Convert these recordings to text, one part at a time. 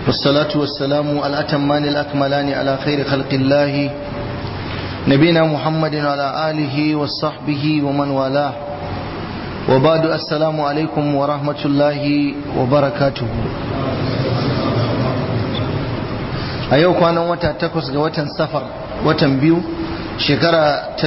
والصلاة والسلام الأتمان الأكملان على خير خلق الله نبينا محمد وعلى آله وصحبه ومن والاه وبعد السلام عليكم ورحمة الله وبركاته a yau kwanan wata takwas ga watan safar watan biyu shekara ta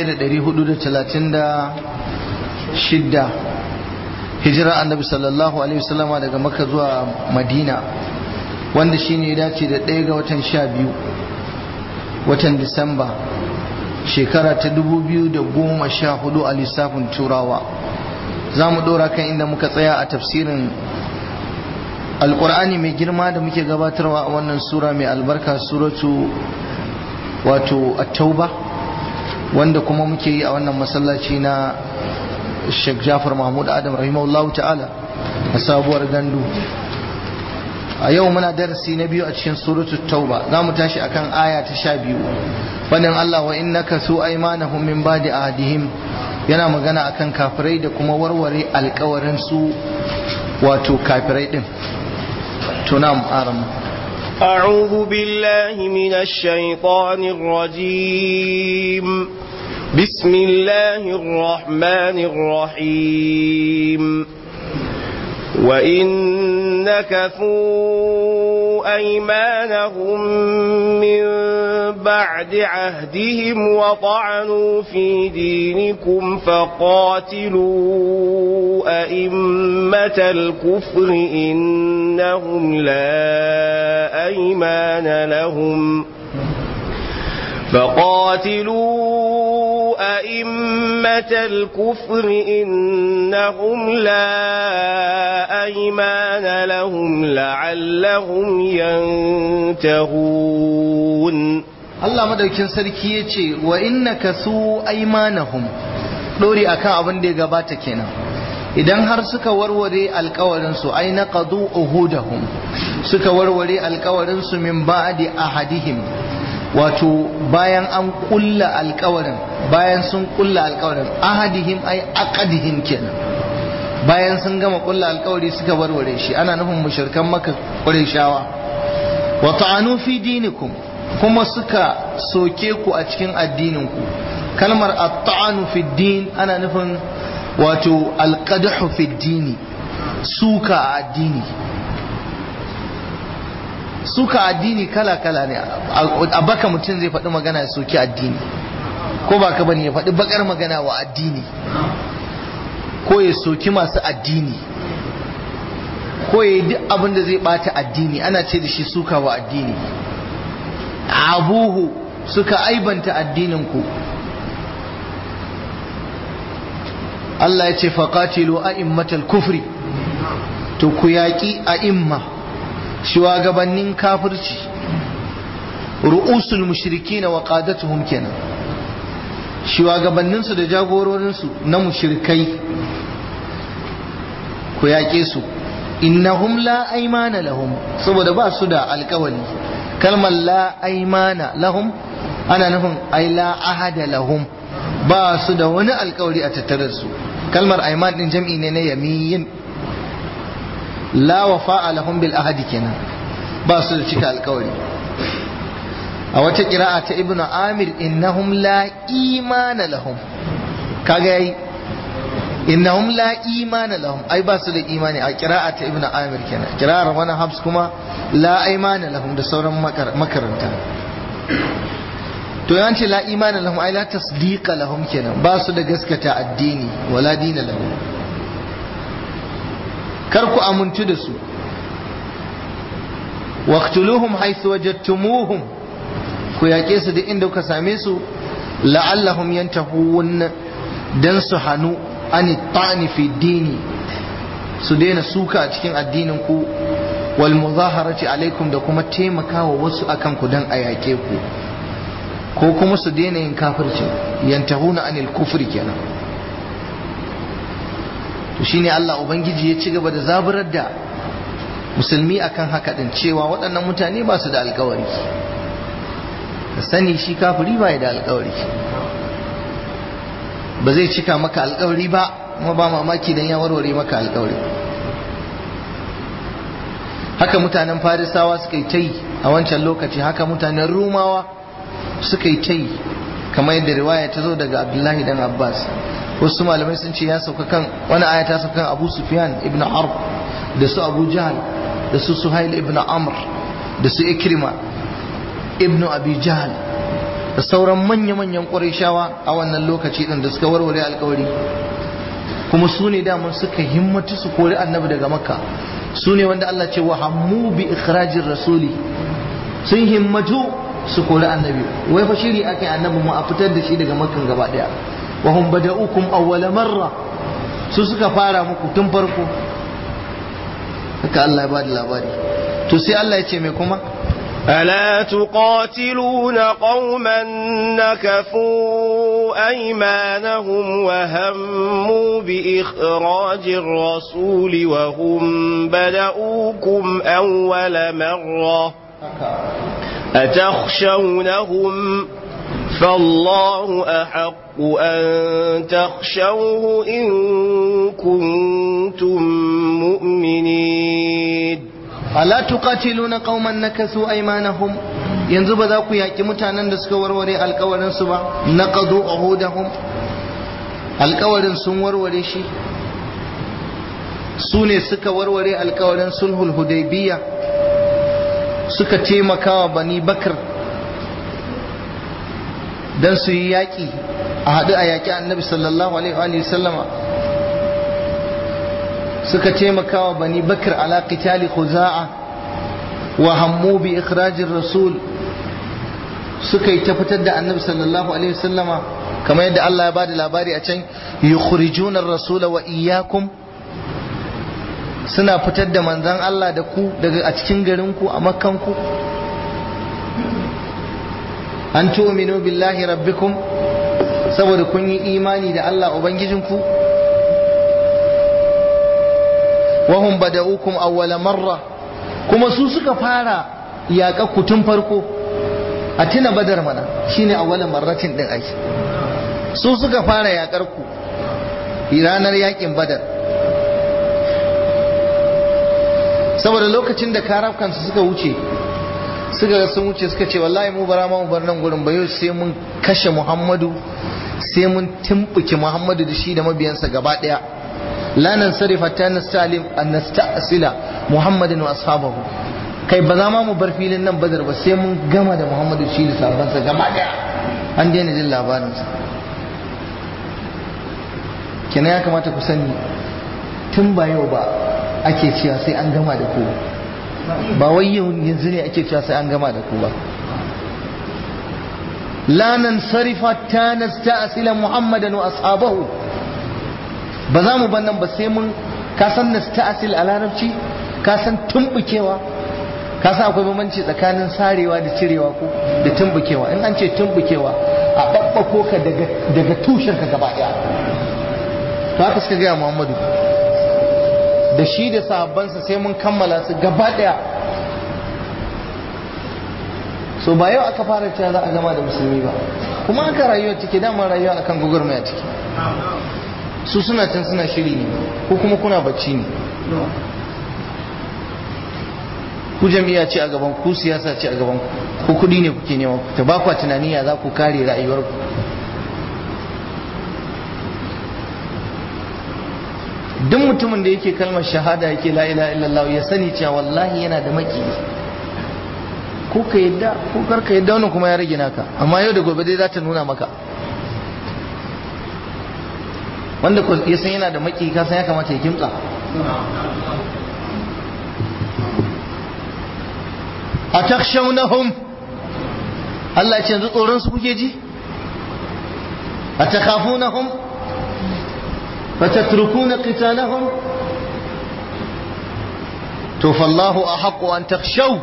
1436 hijira annabi sallallahu alaihi wasallama daga maka zuwa madina wanda shi ne dace da ɗaya ga watan sha biyu watan disamba shekara ta 2014 a lissafin turawa za mu ɗora kan inda muka tsaya a tafsirin alkur'ani mai girma da muke gabatarwa a wannan sura mai albarka suratu wato at-tauba wanda kuma muke yi a wannan masallaci na Sheikh Jafar Mahmud Adam rahimahullahu ta'ala a sabuwar gandu a yau muna darasi na biyu a cikin suratu tauba za mu tashi akan aya ta sha biyu fadin Allah wa innaka su aymanahum min ba'di ahadihim yana magana akan kafirai da kuma warware alkawarin su wato kafirai din تنام آرم أعوذ بالله من الشيطان الرجيم بسم الله الرحمن الرحيم وإن نكثوا أيمانهم من بعد عهدهم وطعنوا في دينكم فقاتلوا أئمة الكفر إنهم لا أيمان لهم فقاتلوا أئمة الكفر إنهم لا أيمان لهم لعلهم ينتهون Allah madaukin sarki ya ce wa innaka su aimanahum dori akan abin da ya gabata kenan idan har suka warware alkawarin su ai naqadu uhudahum suka warware alkawarin su min ba'di ahadihim wato bayan an kulla alkawarin bayan sun kulla alkawarin ahadihim ai aqadihim kenan bayan sun gama kulla alkawari suka warware shi ana nufin mushrikan maka qurayshawa wa ta'anu fi dinikum kuma suka soke ku a cikin addinin ku kalmar at-ta'anu fi din ana nufin wato al-qadhu fi dini suka a addini suka addini kala-kala ne a baka mutum zai faɗi magana ya soki addini ko ba ka bane ya faɗi bakar magana wa addini ko ya soki masu addini ko ya yi duk abin da zai ɓata addini ana ce da shi suka wa addini abuhu suka aibanta addininku Allah ya ce faƙatilu a'immatal kufri to ku yaƙi a'imma shugabannin kafirci ru'usul mushriki na wa qadatuhum kenan shugabanninsu da jagororinsu na mushrikai ku yaƙe su innahum la aymana lahum saboda ba su da alƙawari kalmar la aymana lahum ana nufin ai la ahada lahum ba su da wani alƙawari a tattare su kalmar ayman din jam'i ne na yamiyin la wafa'a lahum bil ahadi kenan ba su da cika alkawari a wata kira'a ta ibnu amir innahum la imana lahum kaga yayi innahum la imana lahum ai ba su da imani a kira'a ta ibnu amir kenan kira'ar wani habs kuma la imana lahum da sauran makaranta to yanci la imana lahum ai la tasdiqa lahum kenan ba su da gaskata addini wala dina lahum kar ku amintu da su waqtuluhum haythu wajadtumuhum ku yaƙe su duk inda kuka same su la'allahum yantahun dan su hanu ani ta'ni fi dini su daina suka a cikin addinin ku wal muzaharati alaikum da kuma taimakawa wasu akan ku dan a yaƙe ku ko kuma su daina yin kafirci yantahuna anil kufri kenan to shine Allah ubangiji ya ci gaba da zaburar da musulmi akan haka din cewa waɗannan mutane ba su da alkawari ka sani shi kafiri ba da alkawari ba zai cika maka alkawari ba kuma ba mamaki dan ya warware maka alkawari haka mutanen farisawa suka yi ta yi a wancan lokaci haka mutanen rumawa suka yi ta yi kamar yadda riwaya ta zo daga abdullahi dan abbas wasu malamai sun ce ya sauka kan wani aya ta sauka kan abu sufyan ibn harb da su abu jahal da su suhail ibn amr da su ikrima ibn abi jahal da sauran manya-manyan ƙwarishawa a wannan lokaci ɗin da suka warware alkawari kuma su ne daman suka himmatu su kori annabi daga makka su ne wanda Allah ce wa hammu bi ikhrajin rasuli sun himmatu su kori annabi wai fa shiri ake annabi mu a fitar da shi daga makkan gaba daya wa hum bada'ukum awwala marra su suka fara muku tun farko haka Allah ya bada labari to sai Allah ya ce mai kuma ألا تقاتلون قوما نكثوا أيمانهم وهموا بإخراج الرسول وهم بدؤوكم أول مرة أتخشونهم فالله أحق أن تخشوه إن كنتم مؤمنين ala tuqatiluna qauman nakasu aymanahum yanzu ba za ku yaki mutanen da suka warware alkawarin su ba naqadu uhudahum alkawarin sun warware shi su ne suka warware alkawarin sulhul hudaybiya suka taimakawa bani bakar dan su yi yaki a haɗu a yaki annabi sallallahu alaihi wa sallama suka taimaka wa bani bakar ala qitali khuza'a wa hammu bi ikhrajir rasul suka yi ta fitar da annabi sallallahu alaihi wasallama kamar yadda Allah ya bada labari a can yukhrijuna ar-rasul wa iyyakum suna fitar da manzan Allah da ku daga a cikin garin ku a makkan ku an tu'minu billahi rabbikum saboda kun yi imani da Allah ubangijinku wahum bada'ukum awwala marra kuma su suka fara yaƙa ku tun farko a tuna badar mana shine awwala marratin din ai su suka fara yaƙar ku ranar yaƙin badar saboda lokacin da karafkansu suka wuce suka ga sun wuce suka ce wallahi mu bara ma mu bar nan gurin ba yau sai mun kashe muhammadu sai mun tumbuke muhammadu da shi da mabiyansa gaba daya la nansarif hatta nastalim an nasta'sila muhammadin wa ashabahu kai ba za ma mu bar filin nan badar ba sai mun gama da muhammadu shi da sahabbansa gaba daya an daina jin labarinsa kenan ya kamata ku sani tun ba yau ba ake cewa sai an gama da ku ba wai yau yanzu ne ake cewa sai an gama da ku ba la nansarifa ta nasta'sila muhammadan wa ashabahu ba za mu nan ba sai mun ka san nasta'sil a larabci ka san tumbukewa ka san akwai bambanci tsakanin sarewa da cirewa ko da tumbukewa in an ce tumbukewa a babbako ka daga daga tushen ka gaba daya to haka suka gaya muhammadu da shi da sahabbansa sai mun kammala su gaba daya so ba yau aka fara cewa za a gama da musulmi ba kuma aka rayuwa cike dama rayuwa akan gugurmaya ciki su suna can suna shiri ne ko kuma kuna bacci ne ku jami'a ce a gaban ku siyasa ce a gaban ku ko kudi ne kuke nema ta ba kwa tunani ya za ku kare rayuwarku duk mutumin da yake kalmar shahada yake la ilaha illallah ya sani cewa wallahi yana da maki ko ka yadda ko kar ka yadda wannan kuma ya rage naka amma yau da gobe dai za ta nuna maka wanda ya san yana da maki ka san ya kamata ya kimtsa a takshawnahum Allah ce yanzu tsoron su kuke ji a takhafunahum فتتركون قتالهم to fallahu a haƙo an takshau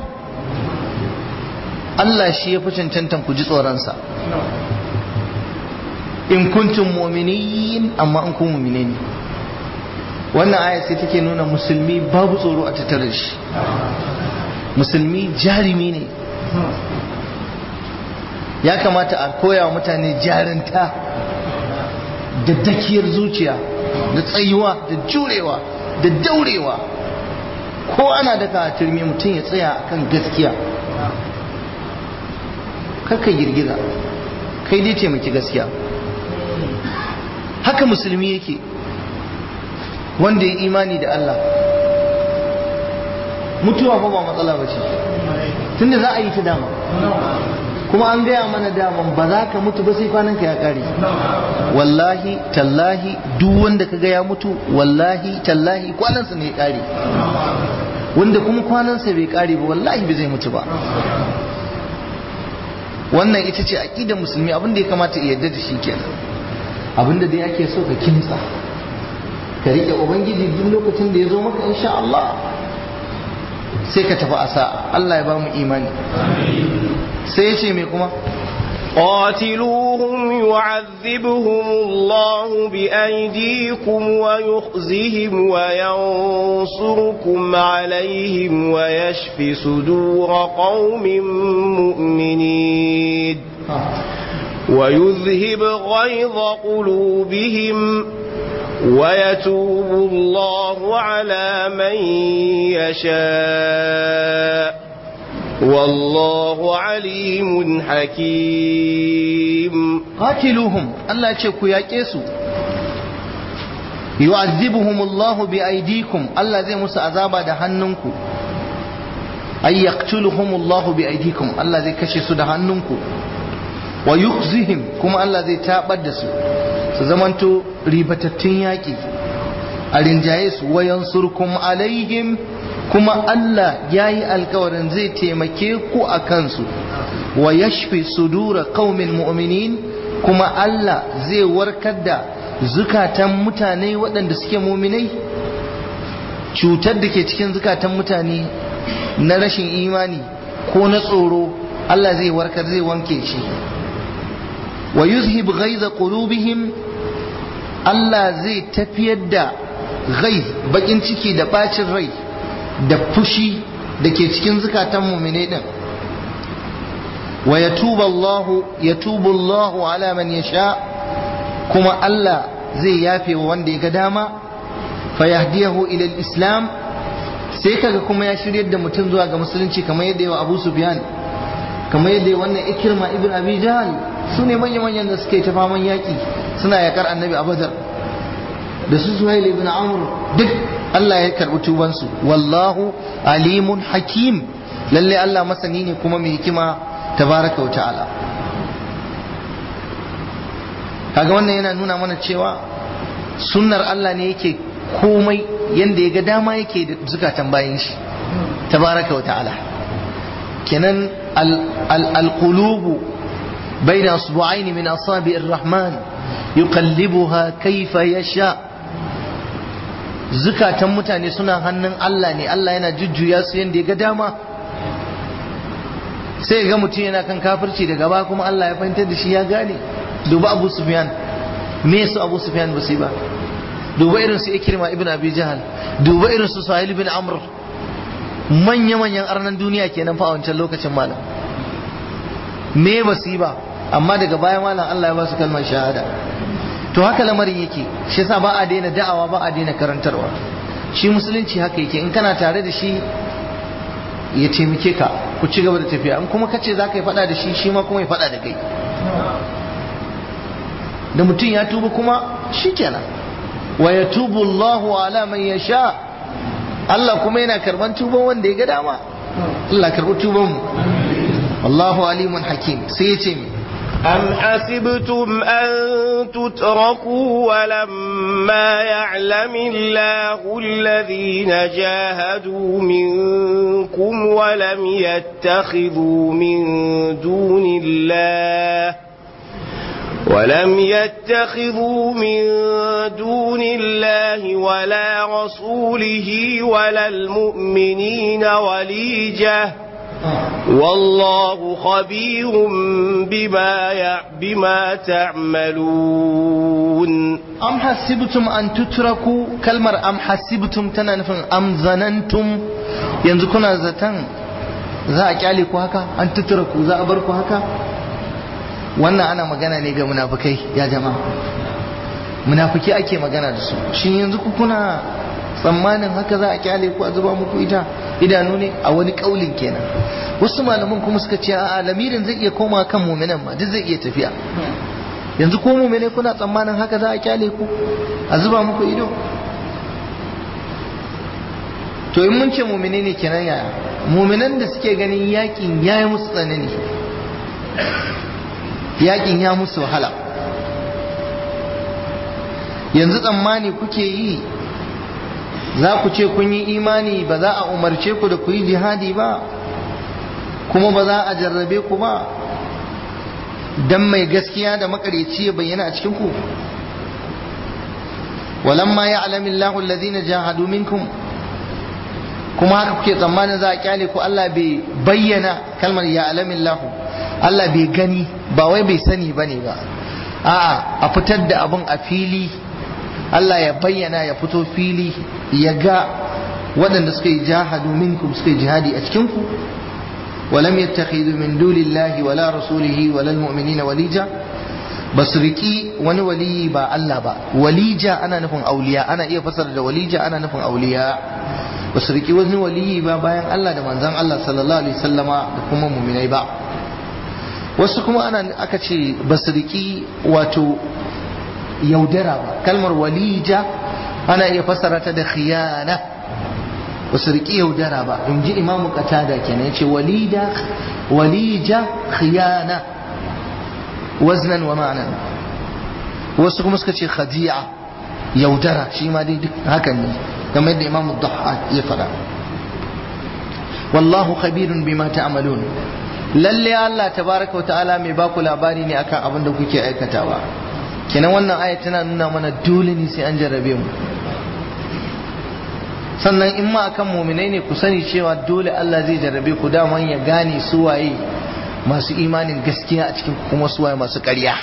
Allah shi ya fi cancantan ku ji tsoronsa in kuntum mu'minin amma in kun mu'mine ne wannan aya sai take nuna musulmi babu tsoro a tattare shi musulmi jarimi ne ya kamata a koya wa mutane jarinta da dakiyar zuciya da tsayuwa da jurewa da daurewa ko ana daka a turmi mutum ya tsaya akan gaskiya karka girgiza kai dai taimaki gaskiya haka musulmi yake wanda ya imani da Allah mutuwa fa ba matsala ba ce tunda za a yi ta dama kuma an gaya mana daman ba za ka mutu ba sai kwananka ya kare wallahi tallahi duk wanda ka ga ya mutu wallahi tallahi kwanansa ne ya kare wanda kuma kwanansa bai kare ba wallahi bai zai mutu ba wannan ita ce aqidar musulmi abin da ya kamata ya yarda da shi kenan abin da dai ake so ka kimtsa ka rike ubangiji duk lokacin da ya zo maka insha Allah sai ka tafi asa Allah ya ba mu imani sai ya ce me kuma قاتلوهم يعذبهم الله بأيديكم ويخزهم وينصركم عليهم ويشف صدور قوم مؤمنين ويذهب غيظ قلوبهم ويتوب الله على من يشاء والله عليم حكيم قاتلوهم الله يشكو يا كيسو يعذبهم الله بأيديكم الله زي موسى عذابا ده هننكو أي يقتلهم الله بأيديكم الله زي كشسو ده هننكو ويخزهم كما الله زي تابدسو سزمانتو ريبتتين ياكي أرنجايس وينصركم عليهم kuma Allah ya yi alkawarin zai taimake ku a kansu wa yashfi sudura qaumin mu'minin kuma Allah zai warkar da zukatan mutane waɗanda suke muminai cutar da ke cikin zukatan mutane na rashin imani ko na tsoro Allah zai warkar zai wanke shi wa yuzhib ghaiza qulubihim Allah zai tafiyar da ghaiz bakin ciki da bacin rai da fushi da ke cikin zukatan mumine din wa yatubu Allah yatubu Allah ala man yasha kuma Allah zai yafe wa wanda ya ga dama fa yahdiyahu ila islam sai kaga kuma ya shiryar da mutum zuwa ga musulunci kamar yadda yawa Abu Sufyan kamar yadda wannan Ikrima ibn Abi Jahl su ne manya-manyan da suke ta faman yaki suna yakar annabi a Badar da su Suhail ibn Amr duk Allah ya karɓi tubansu wallahu alimun hakim lalle Allah masani ne kuma mai hikima tabaraka wa ta'ala kaga wannan yana nuna mana cewa sunnar Allah ne yake komai yanda ya ga dama yake da zukatan bayan shi tabaraka wa ta'ala kenan al-qulubu bayna usbu'aini min asabi'ir rahman yuqallibuha kayfa yasha' zukatan mutane suna hannun Allah ne Allah yana jujjuya su yadda ya ga dama sai ga mutum yana kan kafirci da gaba kuma Allah ya fahimtar da shi ya gane duba Abu Sufyan me su Abu Sufyan ba su ba duba irin su Ikrima ibn Abi Jahal duba irin su Sahil ibn Amr manya manyan arnan duniya kenan fa a wancan lokacin malam me ba su ba amma daga baya malam Allah ya ba su kalmar shahada to haka lamarin yake shi yasa ba a daina da'awa ba a daina karantarwa shi musulunci haka yake in kana tare da shi ya taimake ka ku ci gaba da tafiya in kuma kace za ka yi faɗa da shi shi ma kuma ya faɗa da kai da mutum ya tuba kuma shi kenan wa ya tubu Allahu ala man yasha Allah kuma yana karban tuban wanda ya ga dama Allah karbi tuban mu wallahu alimun hakim sai ya ce mi أم حسبتم أن تتركوا ولما يعلم الله الذين جاهدوا منكم ولم يتخذوا من دون الله ولم يتخذوا من دون الله ولا رسوله ولا المؤمنين وليجه والله خبير بما بما تعملون أم حسبتم أن تتركوا كلمة أم حسبتم تنفن أم ظننتم yanzu kuna zaton za a kyale ku haka an tutura ku za a bar ku haka wannan ana magana ne ga munafukai ya jama'a munafiki ake magana da su shi yanzu ku kuna tsammanin haka za a kyale ku a zuba muku ita idanu ne a wani kaulin kenan wasu malaman kuma suka ce a lamirin zai iya koma kan muminan ma duk zai iya tafiya yanzu ko mumine kuna tsammanin haka za a kyale ku a zuba muku ido to in mun ce mumine ne kenan yaya muminan da suke ganin yakin ya yi musu tsanani yakin ya musu wahala yanzu tsammani kuke yi za ku ce kun yi imani ba za a umarce ku da ku yi jihadi ba kuma ba za a jarrabe ku ba dan mai gaskiya da makaryaci ya bayyana a cikin ku walamma ya'lamu Allahu alladhina jahadu minkum kuma haka kuke tsammanin za a kyale ku Allah bai bayyana kalmar ya'lamu Allahu Allah bai gani ba wai bai sani bane ba a'a a fitar da abun a fili Allah ya bayyana ya fito fili ya ga waɗanda suka yi jahadu minkum suka yi jihadi a cikin ku ولم يتخذوا من دون الله ولا رسوله ولا المؤمنين وليجا بس ركي wani wali ba Allah ba walija ana nufin auliya ana iya fasara da walija ana nufin auliya basu riki wani wali ba bayan Allah da manzon Allah sallallahu alaihi wasallama da kuma mu'minai ba wasu kuma ana aka ce basu riki wato yaudara ba kalmar walija ana iya fasara ta da khiyana ba su riƙi yaudara ba in ji imamu qatada kenan yace walida walija khiyana waznan wa ma'anan wasu kuma suka ce khadi'a yaudara shi ma dai duk hakan ne kamar yadda imamu dhahhak ya faɗa wallahu khabirun bima ta'malun lalle Allah tabaraka wa ta'ala mai baku labari ne akan abin da kuke aikatawa kenan wannan aya tana nuna mana dole ne sai an jarrabe mu sannan in ma akan muminai ne ku sani cewa dole Allah zai jarrabe ku daman ya gane su waye masu imanin gaskiya a cikin kuma su waye masu ƙarya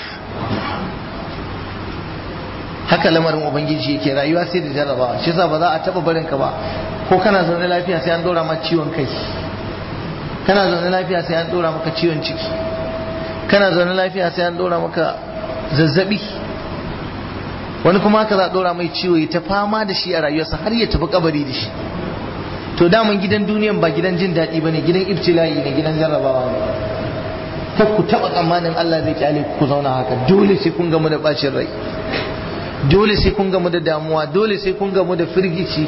haka lamarin ubangiji yake rayuwa sai da jarrabawa shi yasa ba za a taba barin ka ba ko kana zaune lafiya sai an dora maka ciwon kai kana zaune lafiya sai an dora maka ciwon ciki kana zaune lafiya sai an dora maka zazzabi wani kuma haka za a dora mai ciwo ya ta fama da shi a rayuwarsa har ya tafi kabari da shi to daman gidan duniyan ba gidan jin daɗi ba ne gidan ibtila'i ne gidan jarrabawa ne ta ku taɓa tsammanin Allah zai kyale ku zauna haka dole sai kun gamu da bacin rai dole sai kun gamu da damuwa dole sai kun gamu da firgici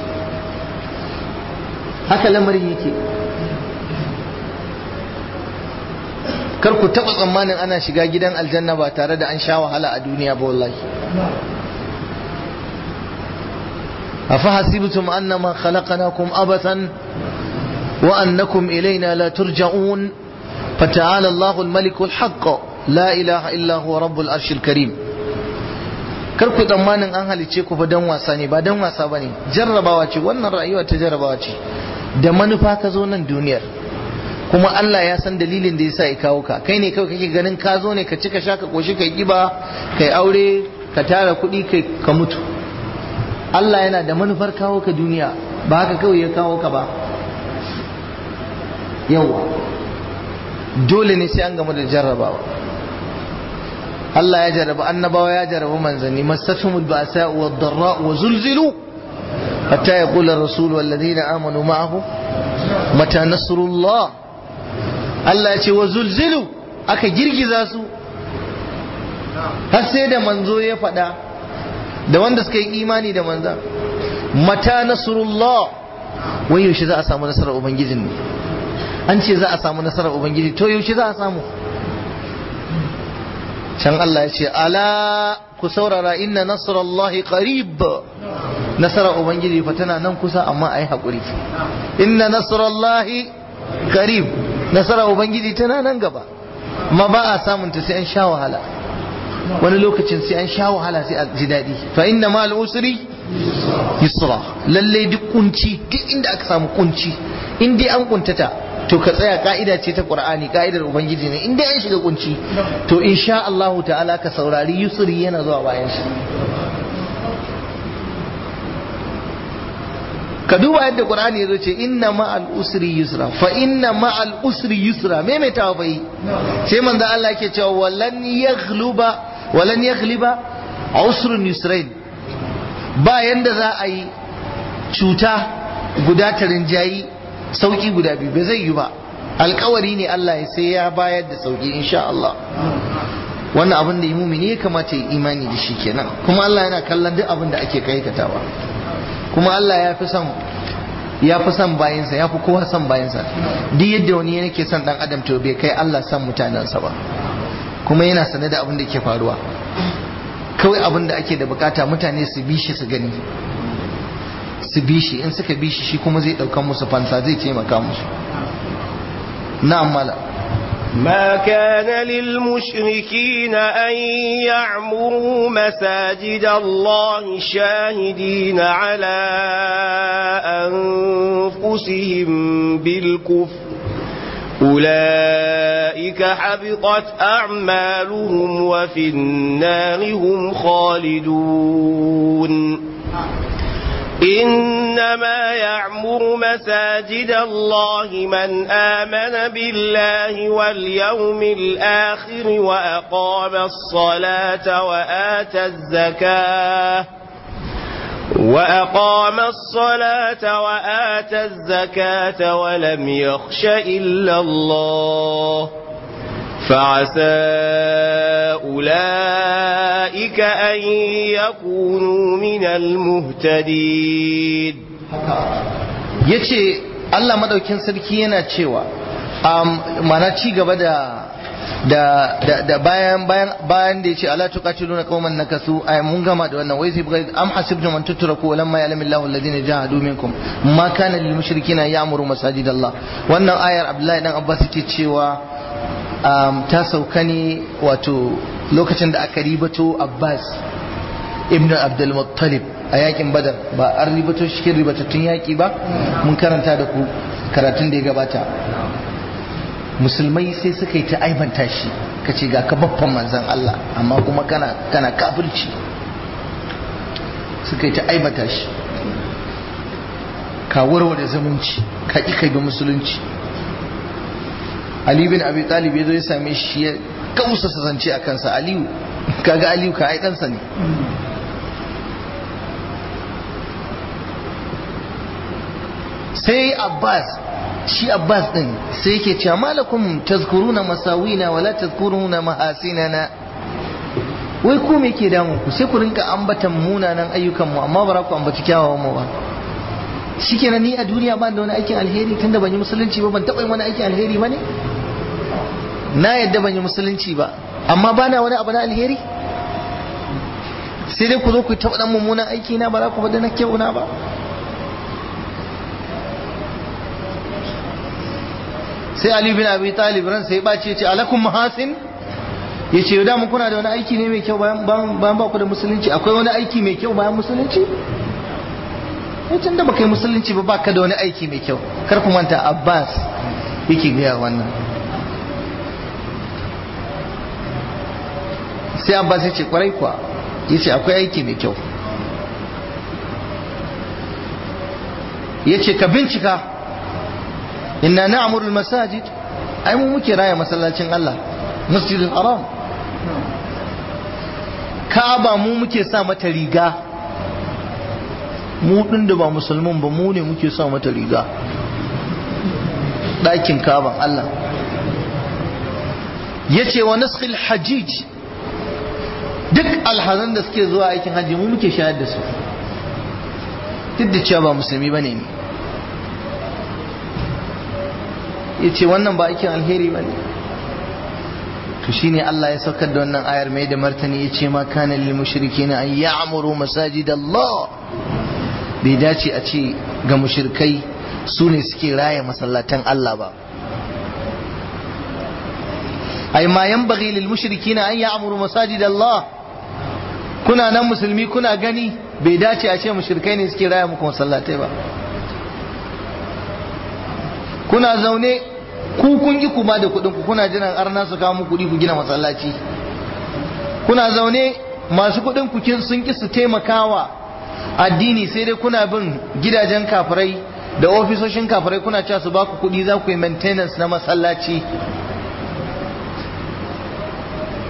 haka lamarin yake kar ku taɓa tsammanin ana shiga gidan aljanna ba tare da an sha wahala a duniya ba wallahi أفحسبتم أنما خلقناكم أبثا وأنكم إلينا لا ترجعون فتعالى الله الملك الحق لا إله إلا هو رب العرش الكريم karku tsammanin an halice ku fa dan wasa ne ba dan wasa bane jarrabawa ce wannan rayuwa ta jarrabawa ce da manufa ka zo nan duniyar kuma Allah ya san dalilin da yasa ya kawo ka kai ne kawai kake ganin ka zo ne ka cika sha ka koshi kai kiba kai aure ka tara kuɗi kai ka mutu Allah yana da manufar kawo ka duniya ba haka kawai ya kawo ka ba yawa dole ne sai an gama da jarrabawa Allah ya jarraba annabawa ya jarraba manzanni masatumul ba'sa wa dharra wa zulzilu hatta yaqul ar-rasul wal ladina amanu ma'ahu mata nasrullah Allah ya ce wa zulzilu aka girgiza su har sai da manzo ya faɗa da wanda suka yi imani da manza mata nasrullah wai yaushe za a samu nasarar ubangijin ne an ce za a samu nasarar ubangiji to yaushe za a samu can Allah ya ce ala ku saurara inna nasrallahi qarib nasarar ubangiji fa tana nan kusa amma ai hakuri inna nasrallahi qarib nasarar ubangiji tana nan gaba amma ba a samun ta sai an sha wahala wani lokacin sai an sha wahala sai a ji daɗi fa inna ma al'usri yusra lalle duk kunci duk inda aka samu kunci in dai an kuntata to ka tsaya ka'ida ce ta qur'ani ka'idar ubangiji ne in dai an shiga kunci to insha Allah ta'ala ka saurari yusri yana zuwa bayan shi ka duba yadda qur'ani ya zo ce inna ma'al usri yusra fa inna ma'al usri yusra maimaitawa fa yi sai manzo Allah yake cewa walan yaghluba walan yaghliba usrun yusrain ba yanda za a yi cuta guda ta rinjayi sauki guda biyu ba zai yi ba alkawari ne Allah ya sai ya bayar da sauki insha Allah wannan abin da mumini ya kamata ya imani da shi kenan kuma Allah yana kallon duk abin da ake kaikatawa kuma Allah ya fi son ya fi son bayansa ya fi kowa son bayansa duk yadda wani yake son dan adam to bai kai Allah son mutanensa ba kuma yana sane da abin da ke faruwa kawai abin da ake da bukata mutane su bi shi su gani su bi shi in suka bi shi shi kuma zai daukan musu fansa zai taimaka musu na'am mala ما كان للمشركين أن يعمروا مساجد الله شاهدين على أنفسهم بالكفر أولئك حبطت أعمالهم وفي النار هم خالدون إنما يعمر مساجد الله من آمن بالله واليوم الآخر وأقام الصلاة وآتى الزكاة وأقام الصلاة وآتى الزكاة ولم يخش إلا الله فعسى أولئك أن يكونوا من المهتدين yace Allah madaukin sarki yana cewa mana ci gaba da da da bayan bayan bayan da yace ala tuqatiluna qauman nakasu ay mun gama da wannan wai sai bugai am hasibtum an tutraku lamma ya'lamillahu alladhina jahadu minkum ma kana lil mushrikina ya'muru masajidallah wannan ayar Abdullahi dan Abbas yake cewa ta sauka ne wato lokacin da aka ribato Abbas ibn Abdul Muttalib a yakin Badar ba an ribato shi cikin ribatattun yaki ba mun karanta da ku karatun da ya gabata musulmai sai suka yi ta aibanta shi ka ce ga ka babban manzan Allah amma kuma kana kana kafirci suka yi ta aibanta shi ka warware zumunci ka ƙi kai ga musulunci Ali bin Abi Talib ya zo ya same shi ya kausa zance a kansa Aliyu kaga Aliyu ka ai ɗansa ne sai Abbas shi Abbas din sai yake cewa malakum tazkuruna masawina wala tazkuruna mahasinana wai ku me ke damun ku sai ku rinka ambatan munanan ayyukan mu amma ba za ku ambaci kyawawan mu ba shikenan ni a duniya ba da wani aikin alheri tunda ban yi musulunci ba ban taɓa yin wani aikin alheri ba ne na yadda ban yi musulunci ba amma ba na wani abu na alheri sai dai ku zo ku taɓa ɗan mummunan aiki na ba za ku bada na kyauna ba sai Ali bin Abi Talib ran sai ɓace ce alakum mahasin ya ce da mu kuna da wani aiki ne mai kyau bayan ba ku da musulunci akwai wani aiki mai kyau bayan musulunci tun da baka yi musulunci ba baka da wani aiki mai kyau kar ku manta Abbas yake gaya wannan sai Abbas ya ce kwarai kuwa ya ce akwai aiki mai kyau ya ce ka bincika inna na'murul masajid ai mu muke raya masallacin Allah masjidul haram Ka'aba mu muke sa mata riga mu din da ba musulmin ba mu ne muke sa mata riga ɗakin Ka'aban Allah yace wa naskhil hajij duk alhazan da suke zuwa aikin hajji mu muke shayar da su duk da cewa ba musulmi bane ne yace wannan ba aikin alheri bane to shine Allah ya saukar da wannan ayar mai da martani yace ma kana lil mushrikeena an ya'muru masajid Allah bai dace a ce ga mushrikai su ne suke raya masallatan Allah ba ai ma yanbaghi lil mushrikeena an ya'muru masajid Allah kuna nan musulmi kuna gani bai dace a ce mushrikai ne suke raya muku masallatai ba kuna zaune ku kun ki kuma da kuɗin ku kuna jiran arna su kawo muku kuɗi ku gina masallaci kuna zaune masu kuɗin ku sun ki su taimakawa addini sai dai kuna bin gidajen kafirai da ofisoshin kafirai kuna cewa su baku kuɗi za ku yi maintenance na masallaci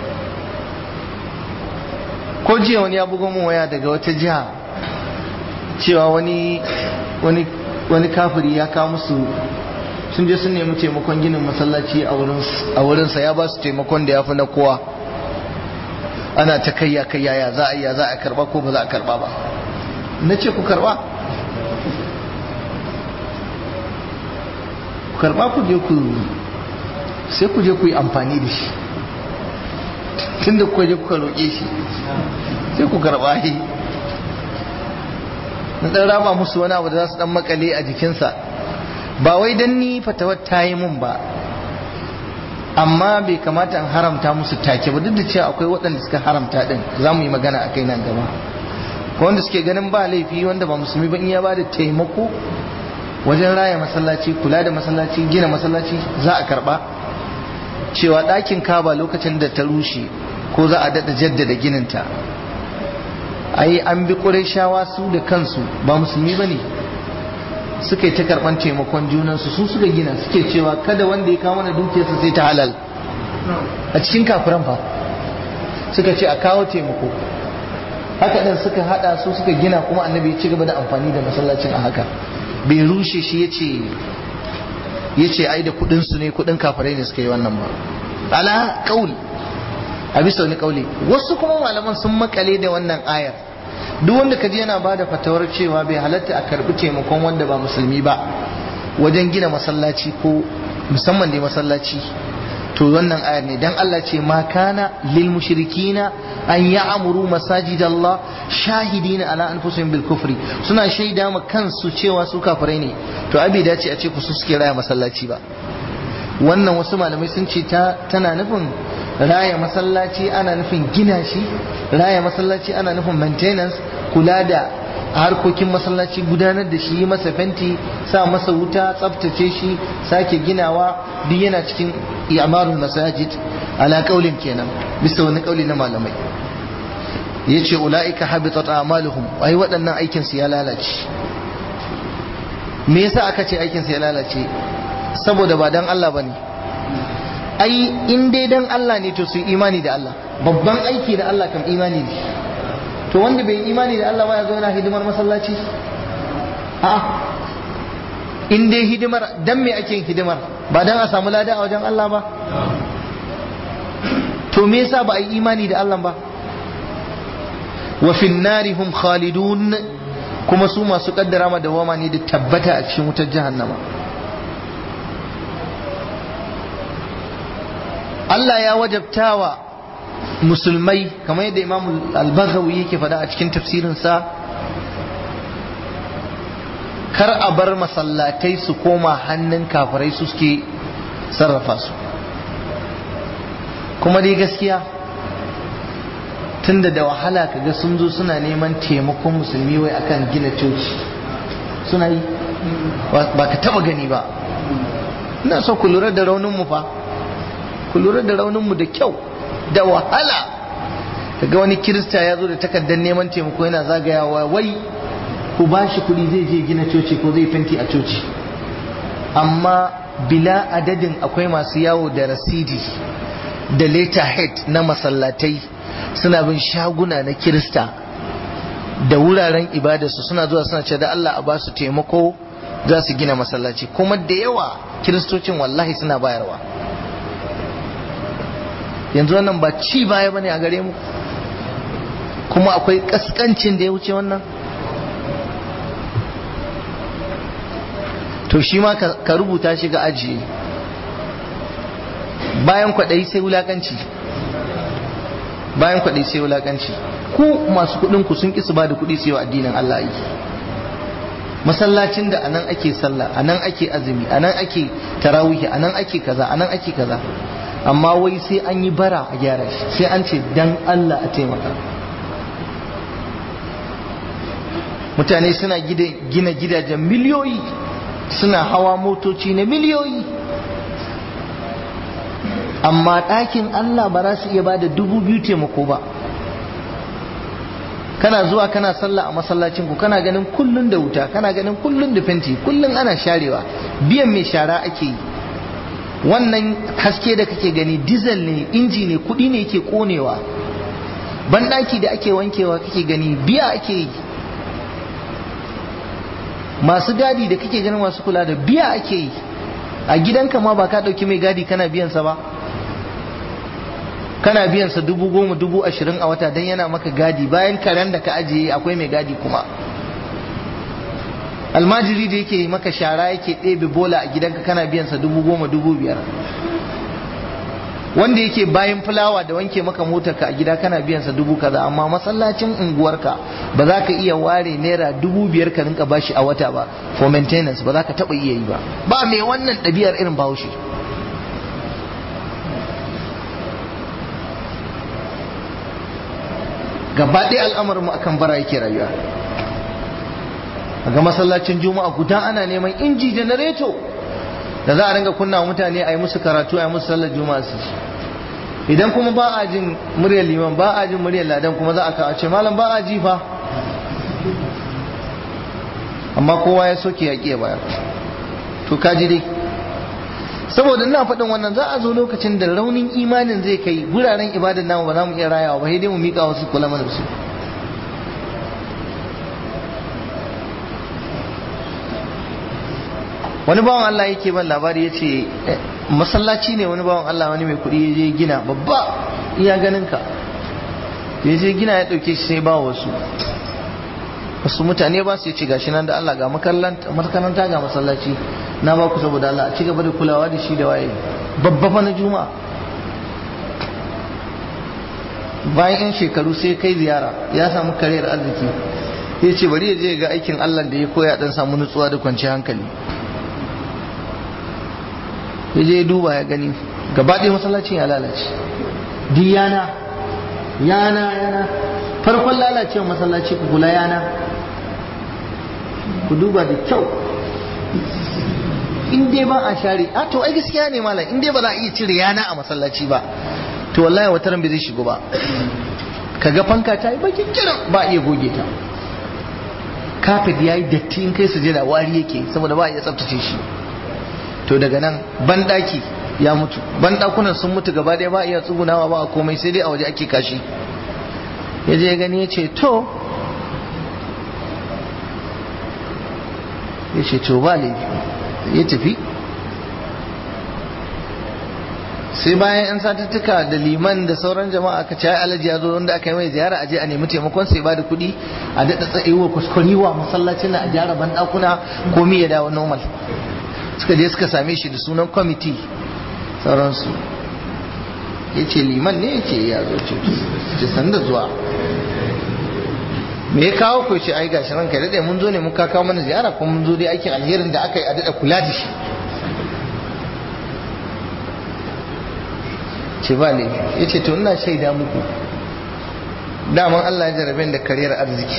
ko jiya wani ya bugo mun waya daga wata jiha cewa wani wani wani kafiri ya kawo musu sun je sun nemi taimakon ginin masallaci a wurinsa ya ba su taimakon da ya fi na kowa ana ta kayya kayya ya za a ya za a karba ko ba za a karba ba na ce ku karba ku karba ku je ku sai ku je ku yi amfani da shi tun da kuka je kuka roƙe shi sai ku karba shi na ɗan raba musu wani abu da za su ɗan makale a jikinsa ba wai don ni fatawar ta yi mun ba amma bai kamata in haramta musu take ba duk da cewa akwai waɗanda suka haramta ɗin za mu yi magana a kai nan gaba ko wanda suke ganin ba laifi wanda ba musulmi ba in ya ba da taimako wajen raya masallaci kula da masallaci gina masallaci za a karɓa cewa ɗakin kaba lokacin da ta rushe ko za a daɗa jaddada gininta ai an bi shawa su da kansu ba musulmi ba ne suka yi ta karɓar taimakon junansu su suka gina suke cewa kada wanda ya kawo mana dukiyarsa sai ta halal a cikin kafiran fa suka ce a kawo taimako haka ɗin suka haɗa su suka gina kuma annabi ya ci gaba da amfani da masallacin a haka bai rushe shi ya ce ya ce ai da kuɗinsu ne kuɗin kafirai ne suka yi wannan ba ala kaul a bisa wani kauli wasu kuma malaman sun makale da wannan ayar duk wanda kaji yana ba da fatawar cewa bai halatta a karbi taimakon wanda ba musulmi ba wajen gina masallaci ko musamman dai masallaci to wannan ayar ne dan Allah ce ma kana lil mushrikina an ya'muru masajidallah shahidina ala anfusihim bil kufri suna shaida ma kansu cewa su kafirai ne to abi dace a ce ku su suke raya masallaci ba wannan wasu malamai sun ce tana nufin raya masallaci ana nufin gina shi raya masallaci ana nufin maintenance kula da harkokin masallaci gudanar da shi masa fenti sa masa wuta tsaftace shi sake ginawa duk yana cikin i'marul masajid ala kaulin kenan bisa wani kauli na malamai yace ulaika habitat a'maluhum ai waɗannan aikin su ya lalace me yasa aka ce aikin su ya lalace saboda ba dan Allah bane ai in dai dan Allah ne to su imani da Allah babban aiki da Allah kam imani ne to wanda bai imani da Allah ba ya zo yana hidimar masallaci a in dai hidimar dan me ake yin hidimar ba dan a samu lada a wajen Allah ba to me yasa ba a yi imani da Allah ba wa fin nari hum khalidun kuma su masu kaddara ma dawama ne da tabbata a cikin wutar jahannama Allah ya wajabtawa musulmai kamar yadda Imam Al-Baghawi yake faɗa a cikin tafsirinsa kar a bar masallatai su koma hannun kafirai su suke sarrafa su kuma dai gaskiya tunda da wahala kaga sun zo suna neman taimakon musulmi wai akan gina coci suna yi ba ka taba gani ba ina so ku lura da raunin mu fa ku lura da rauninmu da kyau da wahala kaga wani kirista ya zo da takardar neman taimako yana zagayawa wai ku ba shi kuɗi zai je gina coci ko zai fenti a coci amma bila adadin akwai masu yawo da rasidi da letterhead na masallatai suna bin shaguna na kirista da wuraren ibadarsu suna zuwa suna ce da Allah a ba su taimako za su gina masallaci kuma da yawa kiristocin wallahi suna bayarwa yanzu wannan ba ci baya bane a gare mu kuma akwai kaskancin da ya wuce wannan to shi ma ka rubuta shi ga ajiye bayan kwaɗayi sai wulakanci bayan kwaɗayi sai wulakanci ku masu kuɗin ku sun ƙi su ba da kuɗi su yi wa addinin Allah aiki masallacin da anan ake sallah anan ake azumi anan ake tarawihi anan ake kaza anan ake kaza amma wai sai an yi bara a gyara shi sai an ce dan Allah a taimaka mutane suna gina gidajen miliyoyi suna hawa motoci na miliyoyi amma ɗakin Allah ba za su iya ba da dubu biyu taimako ba kana zuwa kana sallah a masallacin ku kana ganin kullun da wuta kana ganin kullun da fenti kullun ana sharewa biyan mai shara ake yi wannan haske da kake gani diesel ne inji ne kudi ne yake konewa banɗaki da ake wankewa kake gani biya ake yi masu gadi da kake ganin masu kula da biya ake yi a gidanka ma ba ka ɗauki mai gadi kana biyansa ba kana biyansa dubu goma dubu ashirin a wata don yana maka gadi bayan karen da ka ajiye akwai mai gadi kuma almajiri da yake maka shara yake ɗebe bola a gidanka kana biyansa dubu goma dubu biyar wanda yake bayan fulawa da wanke maka motarka a gida kana biyansa dubu kaza amma masallacin unguwarka ba za ka iya ware naira dubu biyar ka rinka bashi a wata ba for maintenance ba za ka taɓa iya yi ba ba mai wannan ɗabi'ar irin bahaushe gaba ɗaya al'amarinmu akan bara yake rayuwa ga masallacin juma'a guda ana neman inji janareto da za a ringa kunna wa mutane a yi musu karatu a yi musu sallar juma'a su ci idan kuma ba a jin muryar liman ba a jin muryar ladan kuma za a kawo ce malam ba a ji fa amma kowa ya soke ya ƙiya bayar to kaji dai saboda ina faɗin wannan za a zo lokacin da raunin imanin zai kai guraren ibadan namu ba za mu iya rayawa ba sai dai mu miƙa wasu kula mana su wani bawan Allah yake ban labari ya ce masallaci ne wani bawan Allah wani mai kuɗi ya je gina babba iya ganin ka ya je gina ya ɗauke shi sai ba wasu wasu mutane ba su ce gashi nan da Allah ga makaranta ga masallaci na ba ku saboda Allah a ci gaba da kulawa da shi da waye babba fa na juma'a bayan yan shekaru sai kai ziyara ya samu kariyar arziki ya ce bari ya je ga aikin Allah da ya koya dan samu nutsuwa da kwanciyar hankali ya je duba ya gani gaba ɗaya masallacin ya lalace duk yana yana yana farkon lalacewa masallaci ku kula yana ku duba da kyau in dai ba a share a to ai gaskiya ne malam in dai ba za a iya cire yana a masallaci ba to wallahi wata ran bai zai shigo ba kaga fanka ta yi bakin kiran ba iya goge ta kafet ya yi datti in kai sujada wari yake saboda ba a iya tsaftace shi to daga nan banɗaki ya mutu banɗakunan sun mutu gaba ɗaya ba a iya tsugunawa ba a komai sai dai a waje ake kashi ya je gani ya ce to ya ce to ba laifi ya tafi sai bayan yan satuttuka da liman da sauran jama'a aka ce alaji ya zo wanda aka yi mai ziyara a je a nemi taimakon sai ba da kuɗi a daɗa tsayewa kuskuriwa masallacin na a gyara banɗakuna komi ya dawo normal suka je suka same shi da sunan kwamiti sauransu ya ce liman ne ya ce ya zo ce sanda zuwa me ya kawo ku ce ai gashi ranka daɗe mun zo ne mun ka kawo mana ziyara kuma mun zo dai aikin alherin da aka yi a daɗa kula da shi ce ba ne ya ce to ina shaida muku daman Allah ya jarabe da kariyar arziki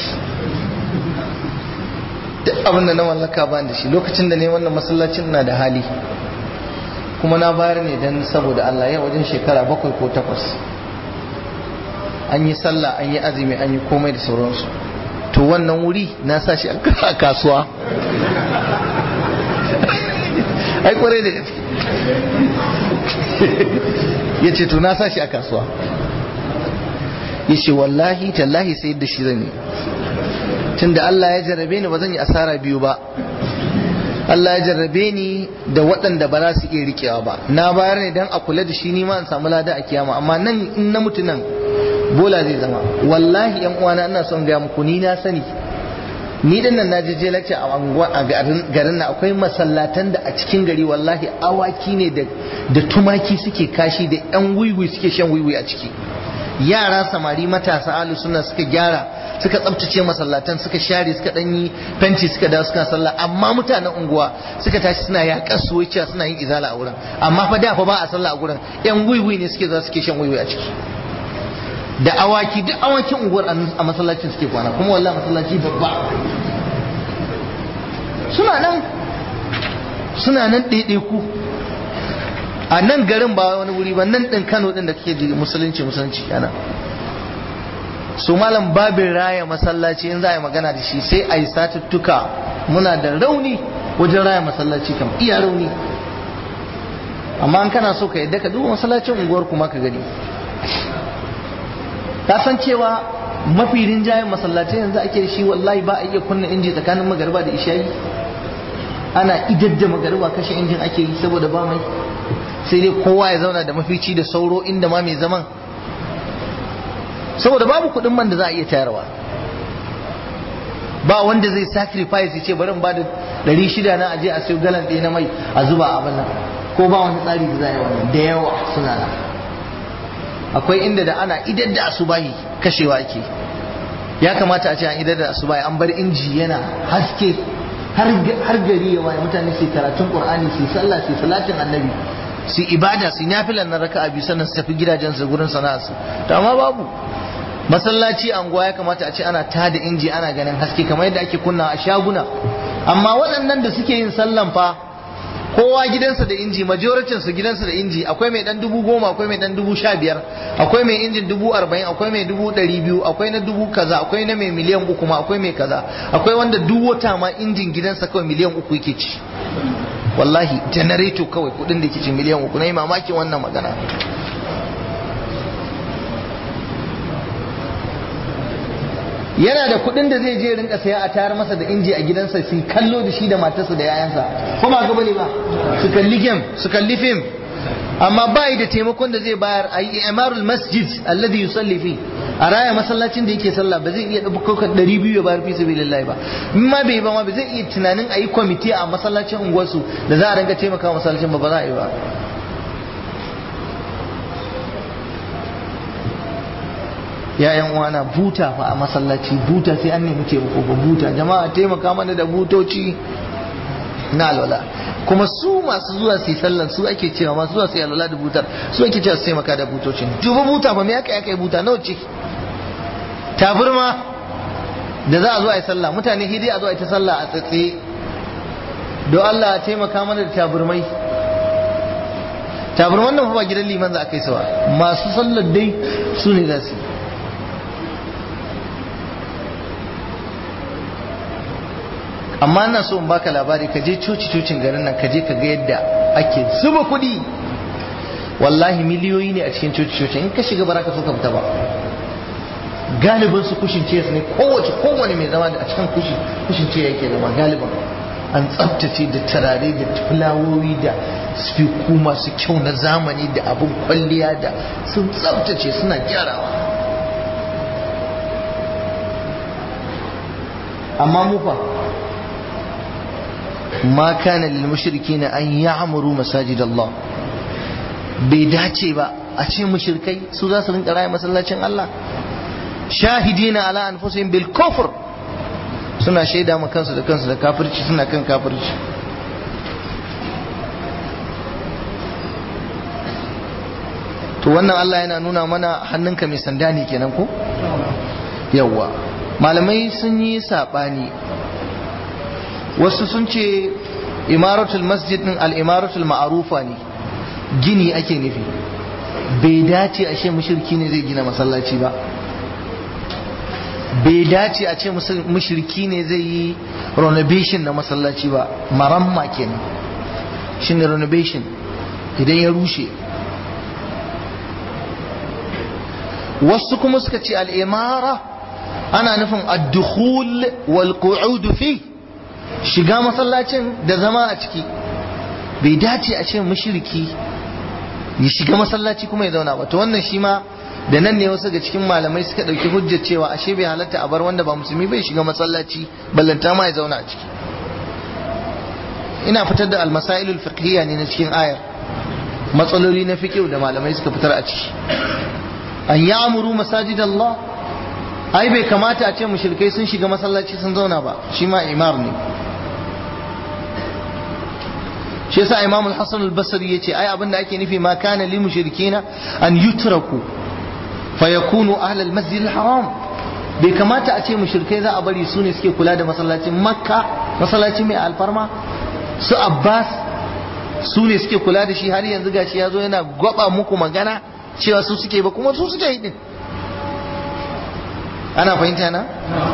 duk abin da na mallaka ba da shi lokacin da ne wannan masallacin na da hali kuma na bayar ne don saboda Allah yau wajen shekara bakwai ko takwas an yi sallah an yi azumi an yi komai da sauransu to wannan wuri na sa shi a kasuwa ai kwarai da gaske ya ce to na sa shi a kasuwa ya ce wallahi tallahi sai da shi zan yi tunda Allah ya jarrabe ni ba zan yi asara biyu ba Allah ya jarrabe ni da waɗanda ba za su iya rikewa ba na bayar ne don a kula da shi ni ma in samu lada a kiyama amma nan in na mutu nan bola zai zama wallahi yan uwana ina son ga muku ni na sani ni din nan naje je lecture a anguwa a garin na akwai masallatan da a cikin gari wallahi awaki ne da da tumaki suke kashi da yan wiwi suke shan wiwi a ciki yara samari matasa alu suna suka gyara suka tsabtace masallatan suka share suka danyi fenti suka dawo suka sallah amma mutanen unguwa suka tashi suna yaƙar su wuce suna yin izala a wurin amma fa da fa ba a sallah a gurin yan wiwi ne suke za suke shan wiwi a ciki da awaki duk awakin unguwar a masallacin suke kwana kuma wallahi masallaci babba suna nan suna nan ɗaiɗaiku a nan garin ba wani wuri ba nan ɗin kano ɗin da kake ji musulunci musulunci yana su malam babin raya masallaci in za a yi magana da shi sai a yi satuttuka muna da rauni wajen raya masallaci kam iya rauni amma an kana so ka yadda ka duba masallacin unguwar kuma ka gani ka san cewa mafi rinjayen masallatai yanzu ake da shi wallahi ba a iya kunna inji tsakanin magarba da ishayi ana idadda magariba kashe injin ake yi saboda ba mai sai dai kowa ya zauna da mafici da sauro inda ma mai zaman saboda babu kuɗin man da za a iya tayarwa ba wanda zai sacrifice ce bari in ba da ɗari shida na aje a sayo galan ɗaya na mai a zuba a nan ko ba wani tsari da za a yi wannan da yawa suna nan akwai inda da ana idar da asubahi kashewa ake ya kamata a ce an idar da asubahi an bar inji yana haske har gari ya waye mutane su karatun qur'ani su sallah su salatin annabi su ibada su nafilan na raka'a biyu sannan su tafi gidajen su gurin sana'arsu to amma babu masallaci anguwa ya kamata a ce ana tada inji ana ganin haske kamar yadda ake kunna a shaguna amma waɗannan da suke yin sallan fa kowa gidansa da inji majoritin su gidansa da inji akwai mai dan dubu goma akwai mai dan dubu sha biyar akwai mai injin dubu arba'in akwai mai dubu ɗari biyu akwai na dubu kaza akwai na mai miliyan uku ma akwai mai kaza akwai wanda duk wata ma injin gidansa kawai miliyan uku yake ci wallahi janareto kawai kudin da ke ci miliyan uku na yi mamakin wannan magana yana da kuɗin da zai je rinka saya a tayar masa da inji a gidansa su kallo da shi da matarsa da yayansa ko ba ga bane ba su kalli game su kalli film amma ba da taimakon da zai bayar a yi imarul masjid alladhi yusalli fi a raya masallacin da yake sallah ba zai iya ɗaukar ɗari biyu ya bayar fi sabilillahi ba in ma bai ba ma ba zai iya tunanin a yi kwamiti a masallacin unguwarsu da za a rinka taimaka masallacin ba ba za a yi ba ya yan uwana buta fa a masallaci buta sai an nemi taimako ba buta jama'a taimaka mana da butoci na alwala kuma su masu zuwa su yi sallan su ake cewa masu zuwa su yi alwala da butar su ake cewa su taimaka da butocin dubu buta ba me aka yi buta nawa ce taburma da za a zo a yi sallah mutane hidi a zo a yi ta sallah a tsatse don Allah a taimaka mana da taburmai taburman nan fa ba gidan liman za a kai sawa masu sallar dai su ne za su yi amma ina so in baka labari ka je coci cocin garin nan ka je ka ga yadda ake zuba kuɗi wallahi miliyoyi ne a cikin coci cocin in ka shiga baraka so ka fita ba galibin su kushin ce ne kowace kowane mai zama a cikin kushin kushin ce yake zama galibin an tsaftace da turare da fulawoyi da spiku masu kyau na zamani da abin kwalliya da sun tsaftace suna gyarawa amma mu fa ma kana lil mushrikina an ya'muru masajid Allah bai dace ba a ce mushrikai su za su rinka raya masallacin Allah shahidina ala anfusihim bil kufr suna shaida ma kansu da kansu da kafirci suna kan kafirci to wannan Allah yana nuna mana hannunka mai sanda ne kenan ko yawwa malamai sun yi sabani wasu sun ce imaratul masjid din al-imaratul ma'arufa ne gini ake nufi bai dace a ce mushriki ne zai gina masallaci ba bai dace a ce mushriki ne zai yi renovation na masallaci ba maramma kenan shine renovation idan ya rushe wasu kuma suka ce al'imara ana nufin ad-dukhul wal qu'ud fi shiga masallacin da zama a ciki bai dace a ce mushriki ya shiga masallaci kuma ya zauna ba to wannan shi ma da nan ne wasu ga cikin malamai suka ɗauki hujjar cewa ashe bai halatta a bar wanda ba musulmi bai shiga masallaci ballanta ma ya zauna a ciki ina fitar da almasailul fiqhiyya ne na cikin ayar matsaloli na fiqh da malamai suka fitar a ciki an ya'muru masajid Allah ai bai kamata a ce mushrikai sun shiga masallaci sun zauna ba shi ma imar ne shi yasa imam al-hasan al-basri yace ai abinda ake nufi ma kana lil mushrikina an yutraku fayakunu ahlal masjid haram bai kamata a ce mushrikai za a bari su ne suke kula da masallacin makka masallaci mai alfarma su abbas su ne suke kula da shi har yanzu gashi ya zo yana gwaba muku magana cewa su suke ba kuma su suke yi din ana fahimta na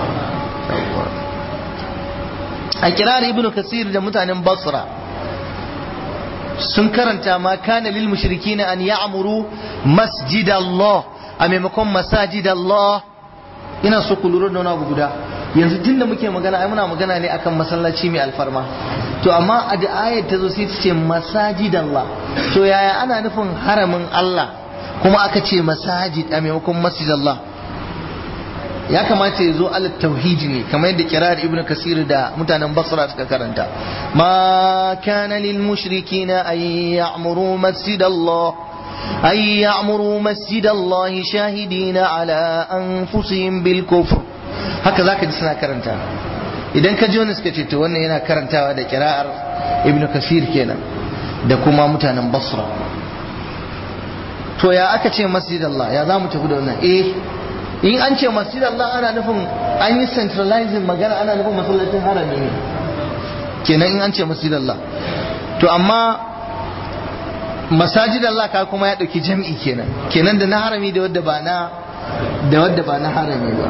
a kirar ibn kasir da mutanen basra sun karanta ma kana lil mushrikina an ya'muru masjid Allah a maimakon masajid Allah ina so ku lura da wani abu guda yanzu tun da muke magana ai muna magana ne akan masallaci mai alfarma to amma a da ayat ta zo sai ta ce masajidallah to yaya ana nufin haramin Allah kuma aka ce masajid a maimakon masjidallah ya kamata ya zo alat tauhidi ne kamar yadda kirar ibnu kasir da mutanen basra suka karanta ma kana lil mushrikina ay ya'muru masjidallah ay ya'muru masjidallah shahidina ala anfusihim bil kufr haka zaka ji suna karanta idan ka ji wani suka ce to wannan yana karantawa da kira'ar ibnu kasir kenan da kuma mutanen basra to ya aka ce masjidallah ya za mu tafi da wannan eh in an ce masjid Allah ana nufin an yi centralizing magana ana nufin masallacin harami ne kenan in an ce masjid Allah to amma masajid Allah ka kuma ya dauki jam'i kenan kenan da na harami da wadda ba na da wadda ba na harami ba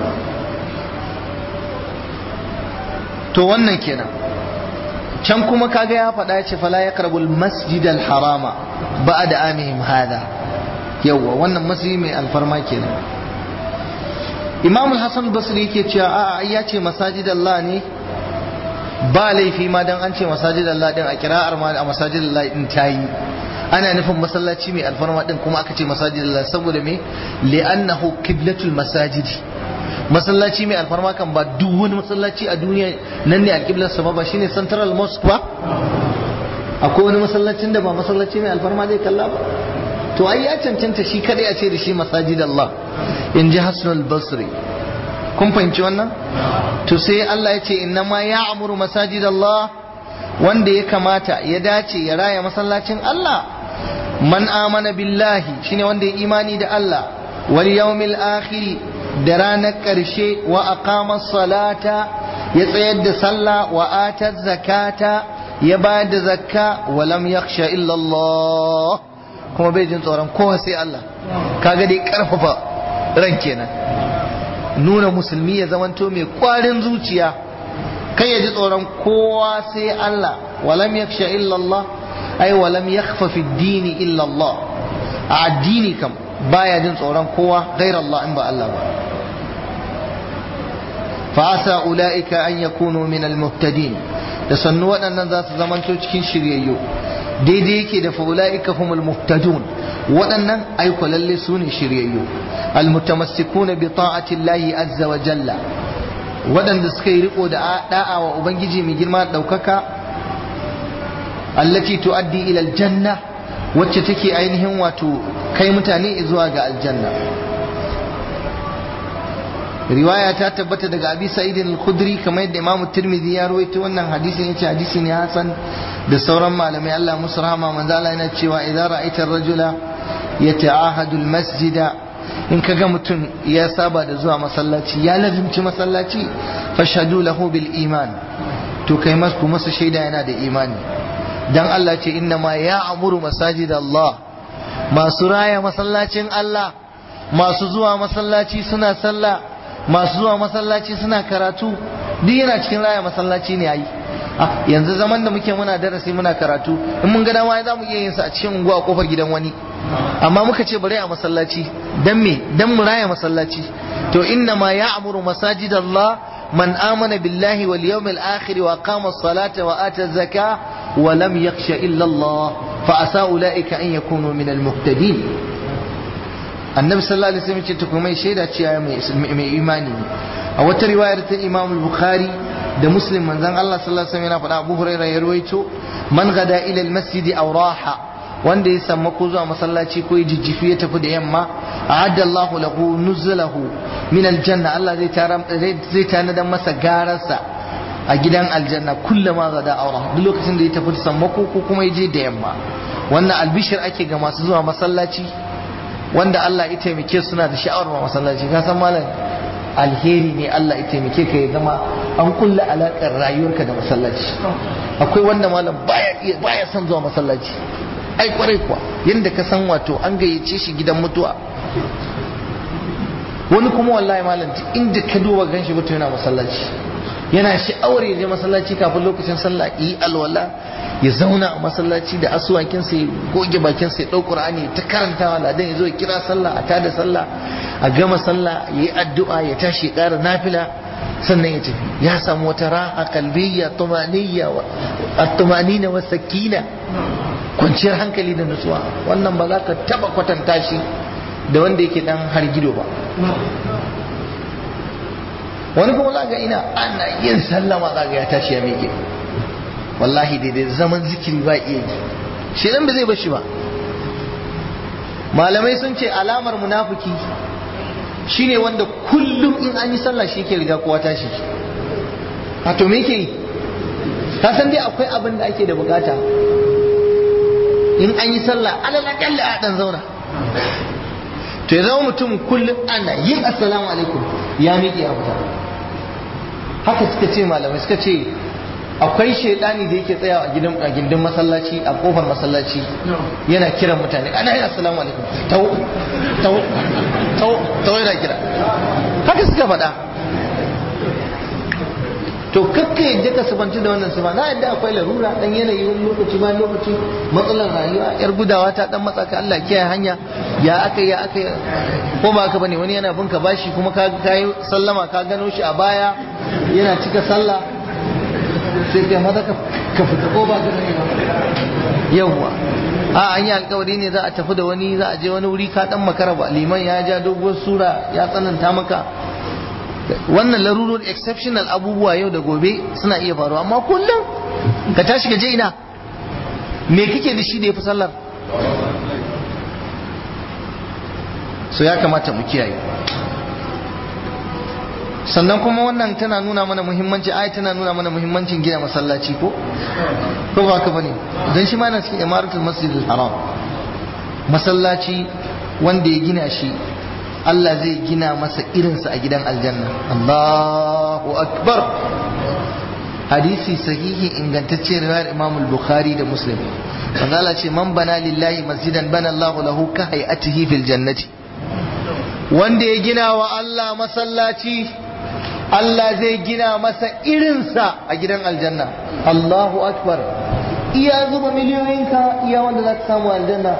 to wannan kenan can kuma kaga ya faɗa ya ce fala yaqrabul masjid al harama ba'da amihim hada yawwa wannan masjid mai alfarma kenan imam hassan basri yake cewa a ya ce masajid Allah ne ba laifi ma dan an ce masajid Allah din a kira'ar ma a masajid Allah din tayi ana nufin masallaci mai alfarma din kuma aka ce masajid Allah saboda me li'annahu qiblatul masajid masallaci mai alfarma kan ba duk wani masallaci a duniya nan ne alqiblar sa ba shine central mosque ba akwai wani masallacin da ba masallaci mai alfarma zai kalla ba to ai ya cancanta shi kadai a ce da shi masajid Allah in ji Hassan basri kun fahimci wannan to sai Allah ya ce inna ma ya'muru masajid Allah wanda ya kamata ya dace ya raya masallacin Allah man amana billahi shine wanda ya imani da Allah wal yawmil akhir da ranar ƙarshe wa aqama salata ya tsayar da sallah wa atar zakata ya bayar da zakka wa lam yakhsha illa Allah kuma bai jin tsoron kowa sai Allah kaga dai karfafa ran kenan nuna musulmi ya zamanto mai kwarin zuciya kai ya ji tsoron kowa sai Allah walam yakhsha illa Allah ai walam yakhfa fi dini illa Allah a addini kam baya jin tsoron kowa ghair Allah in ba Allah ba fa asa ulaika an yakunu min al-muhtadin da sannu waɗannan za su zamanto cikin shiryayyu daidai yake da fa'ula'ika humul muhtadun waɗannan aiko lalle su ne shiryayyu almutamassikuna bi ta'ati Allah azza wa jalla waɗanda suka yi riko da da'a wa ubangiji mai girma ɗaukaka allati tuaddi ila aljanna wacce take ainihin wato kai mutane zuwa ga aljanna riwaya ta tabbata daga abi sa'idin al-khudri kamar yadda imamu tirmidhi ya rawaito wannan hadisin yace hadisi ne hasan da sauran malamai Allah musu rahama manzo Allah yana cewa idza ra'aita ar-rajula yata'ahadu al-masjida in kaga mutum ya saba da zuwa masallaci ya lazimci masallaci fashhadu lahu bil iman to kai masu masa shaida yana da imani dan Allah ce inna ma ya'muru masajid Allah masu raya masallacin Allah masu zuwa masallaci suna sallah masu zuwa masallaci suna karatu duk yana cikin raya masallaci ne ayi yanzu zaman da muke muna darasi muna karatu in mun ga dama za mu iya yin sa a cikin unguwa kofar gidan wani amma muka ce bari a masallaci dan me dan mu raya masallaci to inna ma ya'muru masajid Allah man amana billahi wal yawmil akhir wa qama as-salata wa ata az-zaka wa lam yakhsha illa Allah fa asa ulaika an yakunu min al-muhtadin annabi sallallahu alaihi wasallam ce ta kuma shaida cewa mai imani ne a wata riwayar ta Imam Bukhari da Muslim manzon Allah sallallahu alaihi wasallam yana faɗa Abu Hurairah ya ruwaito man gada ila al-masjid aw raha wanda ya samu ko zuwa masallaci ko ya jijjifi ya tafi da yamma a'adda Allahu lahu nuzulahu min aljanna Allah zai tara zai tanadan masa gararsa a gidan aljanna kullama gada aura duk lokacin da ya tafi da sammako ko kuma ya je da yamma wannan albishir ake ga masu zuwa masallaci wanda Allah ya taimake suna da sha'awar masallaci ka san malam alheri ne Allah ya taimake ka ya zama an kulla alakar rayuwarka da masallaci akwai wanda malam baya baya son zuwa masallaci ai kwarai kuwa yadda ka san wato an gayyace shi gidan mutuwa wani kuma wallahi malam inda ka duba ganshi mutum yana masallaci yana sha'awar ya je masallaci kafin lokacin sallah yi alwala ya zauna a masallaci da asuwakinsa ya goge bakinsa ya ɗau ƙur'ani ta karantawa ladan ya zo ya kira sallah a tada sallah a gama sallah ya yi addu'a ya tashi ya ƙara nafila sannan ya tafi ya samu wata raha kalbiyya tumaniyya at-tumanina wa sakina kwanciyar hankali da nutsuwa wannan ba za ka taba kwatanta shi da wanda yake dan hargido ba wani kuma za ga ina ana yin sallama za ga ya tashi ya miƙe wallahi daidai zaman zikiri ba iya yi shi ba zai bashi ba malamai sun ce alamar munafiki shine wanda kullum in an yi sallah shi ke riga kowa tashi a to me ke yi ka san dai akwai abin da ake da bukata in an yi sallah alal akalla a dan zauna to ya zama mutum kullum ana yin assalamu alaikum ya miƙe a fita haka suka ce malamai suka ce akwai shaidani da yake tsayawa a gidan a gindin masallaci a kofar masallaci yana kiran mutane ana yin assalamu alaikum tau tau tau tau yana kira haka suka faɗa to kakka yadda ka subanci da wannan suba na yadda akwai larura dan yanayi wani lokaci ba lokaci matsalar rayuwa yar gudawa ta dan matsa ka Allah kiyaye hanya ya aka ya aka ko ba haka bane wani yana binka bashi kuma ka kai sallama ka gano shi a baya yana cika sallah sai kai maza ka fita ko ba ka sani ba yawwa a an yi alkawari ne za a tafi da wani za a je wani wuri ka dan makara ba liman ya ja doguwar sura ya tsananta maka wannan larurur exceptional abubuwa yau da gobe suna iya faruwa amma kullum ka tashi ka je ina me kake da shi da ya fi sallar so ya kamata mu kiyaye sannan kuma wannan tana nuna mana muhimmanci ai tana nuna mana muhimmancin gina masallaci ko ko ba ka bane dan shi ma yana cikin imaratul masjidil haram masallaci wanda ya gina shi Allah zai gina masa irinsa a gidan aljanna Allahu akbar hadisi sahihi ingantacce riwayar Imam al-Bukhari da Muslim manzo Allah ce man bana lillahi masjidan bana Allahu lahu ka hayatihi fil jannati wanda ya gina wa Allah masallaci Allah zai gina masa irinsa a gidan aljanna Allahu akbar iya zuba miliyoyinka iya wanda za ka samu aljanna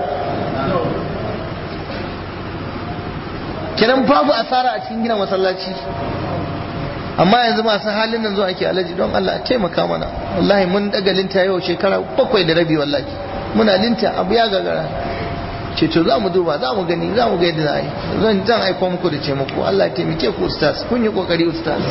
kiran babu asara a cikin gina masallaci amma yanzu masu halin nan zuwa ake alaji don Allah a taimaka mana wallahi mun daga linta yau shekara bakwai da rabi wallahi muna linta abu ya gagara ce to za mu duba za mu gani za mu ga yadda za a yi zan zan aiko muku da ce muku Allah ya taimake ku ustaz kun yi kokari ustaz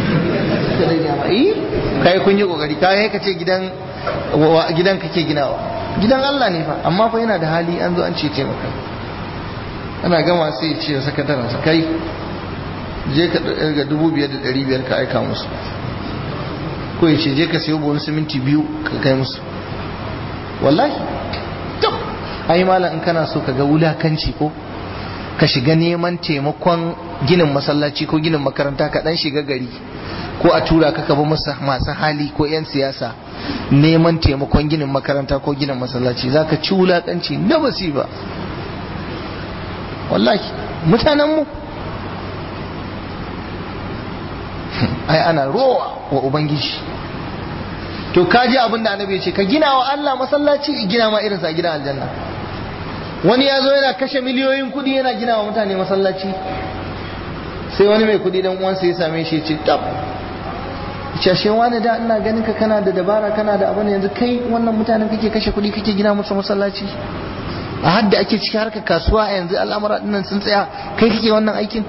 kai kun yi kokari kai ka ce gidan gidan kake ginawa gidan Allah ne fa amma fa yana da hali an zo an ce taimaka ana gama sai ce ya sakataren sa kai je ka ga dubu biyar da ɗari biyar ka aika musu ko ya ce je ka sayo buhun siminti biyu ka kai musu wallahi tab ai malam in kana so ka ga wulakanci ko ka shiga neman taimakon ginin masallaci ko ginin makaranta ka dan shiga gari ko a tura ka kaba masu hali ko 'yan siyasa neman taimakon ginin makaranta ko ginin masallaci za ka ci wulakanci na basiba wallahi mutanenmu ai ana rowa wa ubangiji to kaji abin da annabi ya ce ka gina wa Allah masallaci gina ma irinsa a gidan aljanna wani ya zo yana kashe miliyoyin kudi yana gina wa mutane masallaci sai wani mai kudi dan uwansa ya same shi ya ce tab cashe wani da ina ganin ka kana da dabara kana da abin yanzu kai wannan mutanen kake kashe kudi kake gina musu masallaci a hadda ake cikin harkar kasuwa a yanzu al'amura dinnan sun tsaya kai kake wannan aikin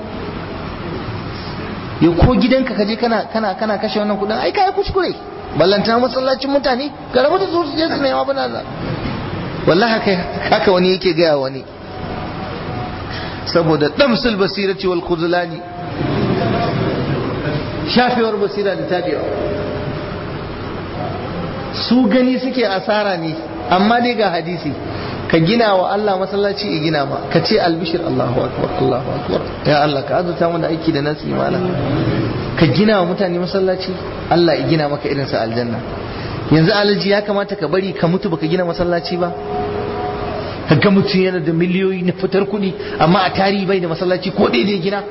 ya ko gidanka kaje kana kana kana kashe wannan kudin ai kai kuskure ballantana masallacin mutane ga rabu da su je su nema bana da wallahi haka haka wani yake gaya wani saboda damsul basirati wal khuzlani shafewar basira da tabewa su gani suke asara ne amma dai ga hadisi ka gina wa Allah masallaci ya gina ma ka ce albishir Allahu akbar Allahu akbar ya Allah ka azurta mana aiki da nasu imana ka gina wa mutane masallaci Allah ya gina maka irin sa aljanna yanzu alaji ya kamata ka bari ka mutu baka gina masallaci ba ka ga mutum yana da miliyoyi na fitar kuɗi amma a tarihi bai da masallaci ko daidai gina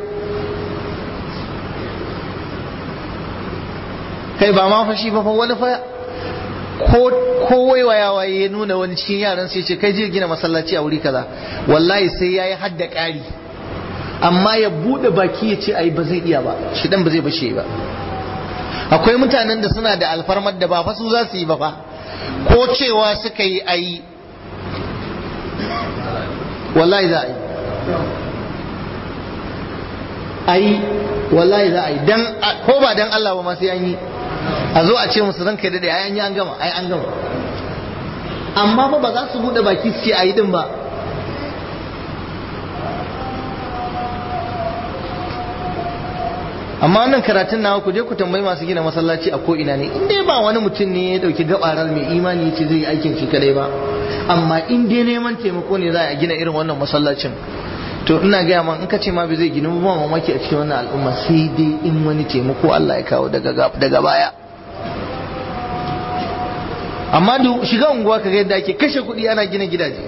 kai ba ma fashi ba fa wani fa ko waiwayawa ya nuna wani cikin yaran sai ce kai je gina masallaci a wuri kaza wallahi sai yayi hadda ƙari amma ya bude baki ya ce ai ba zai iya ba shi dan ba zai bashe ba akwai mutanen da suna da alfarmar da ba fa su za su yi ba fa ko cewa suka yi ai wallahi za a yi ai wallahi za a yi dan ko ba dan Allah ba ma sai an yi a zo a ce musu zan kai dade ai an yi an gama ai an gama amma fa ba za su bude baki su ce ayi din ba amma wannan karatun nawa ku je ku tambayi masu gina masallaci a ko ina ne in dai ba wani mutum ne ya dauki gabarar mai imani ce zai yi aikin shi kadai ba amma in dai neman taimako ne za a gina irin wannan masallacin to ina gaya ma in ka ce ma bai zai gina ba mamaki a cikin wannan al'umma sai dai in wani taimako Allah ya kawo daga baya amma da shiga unguwa ka ga yadda ake kashe kuɗi ana gina gidaje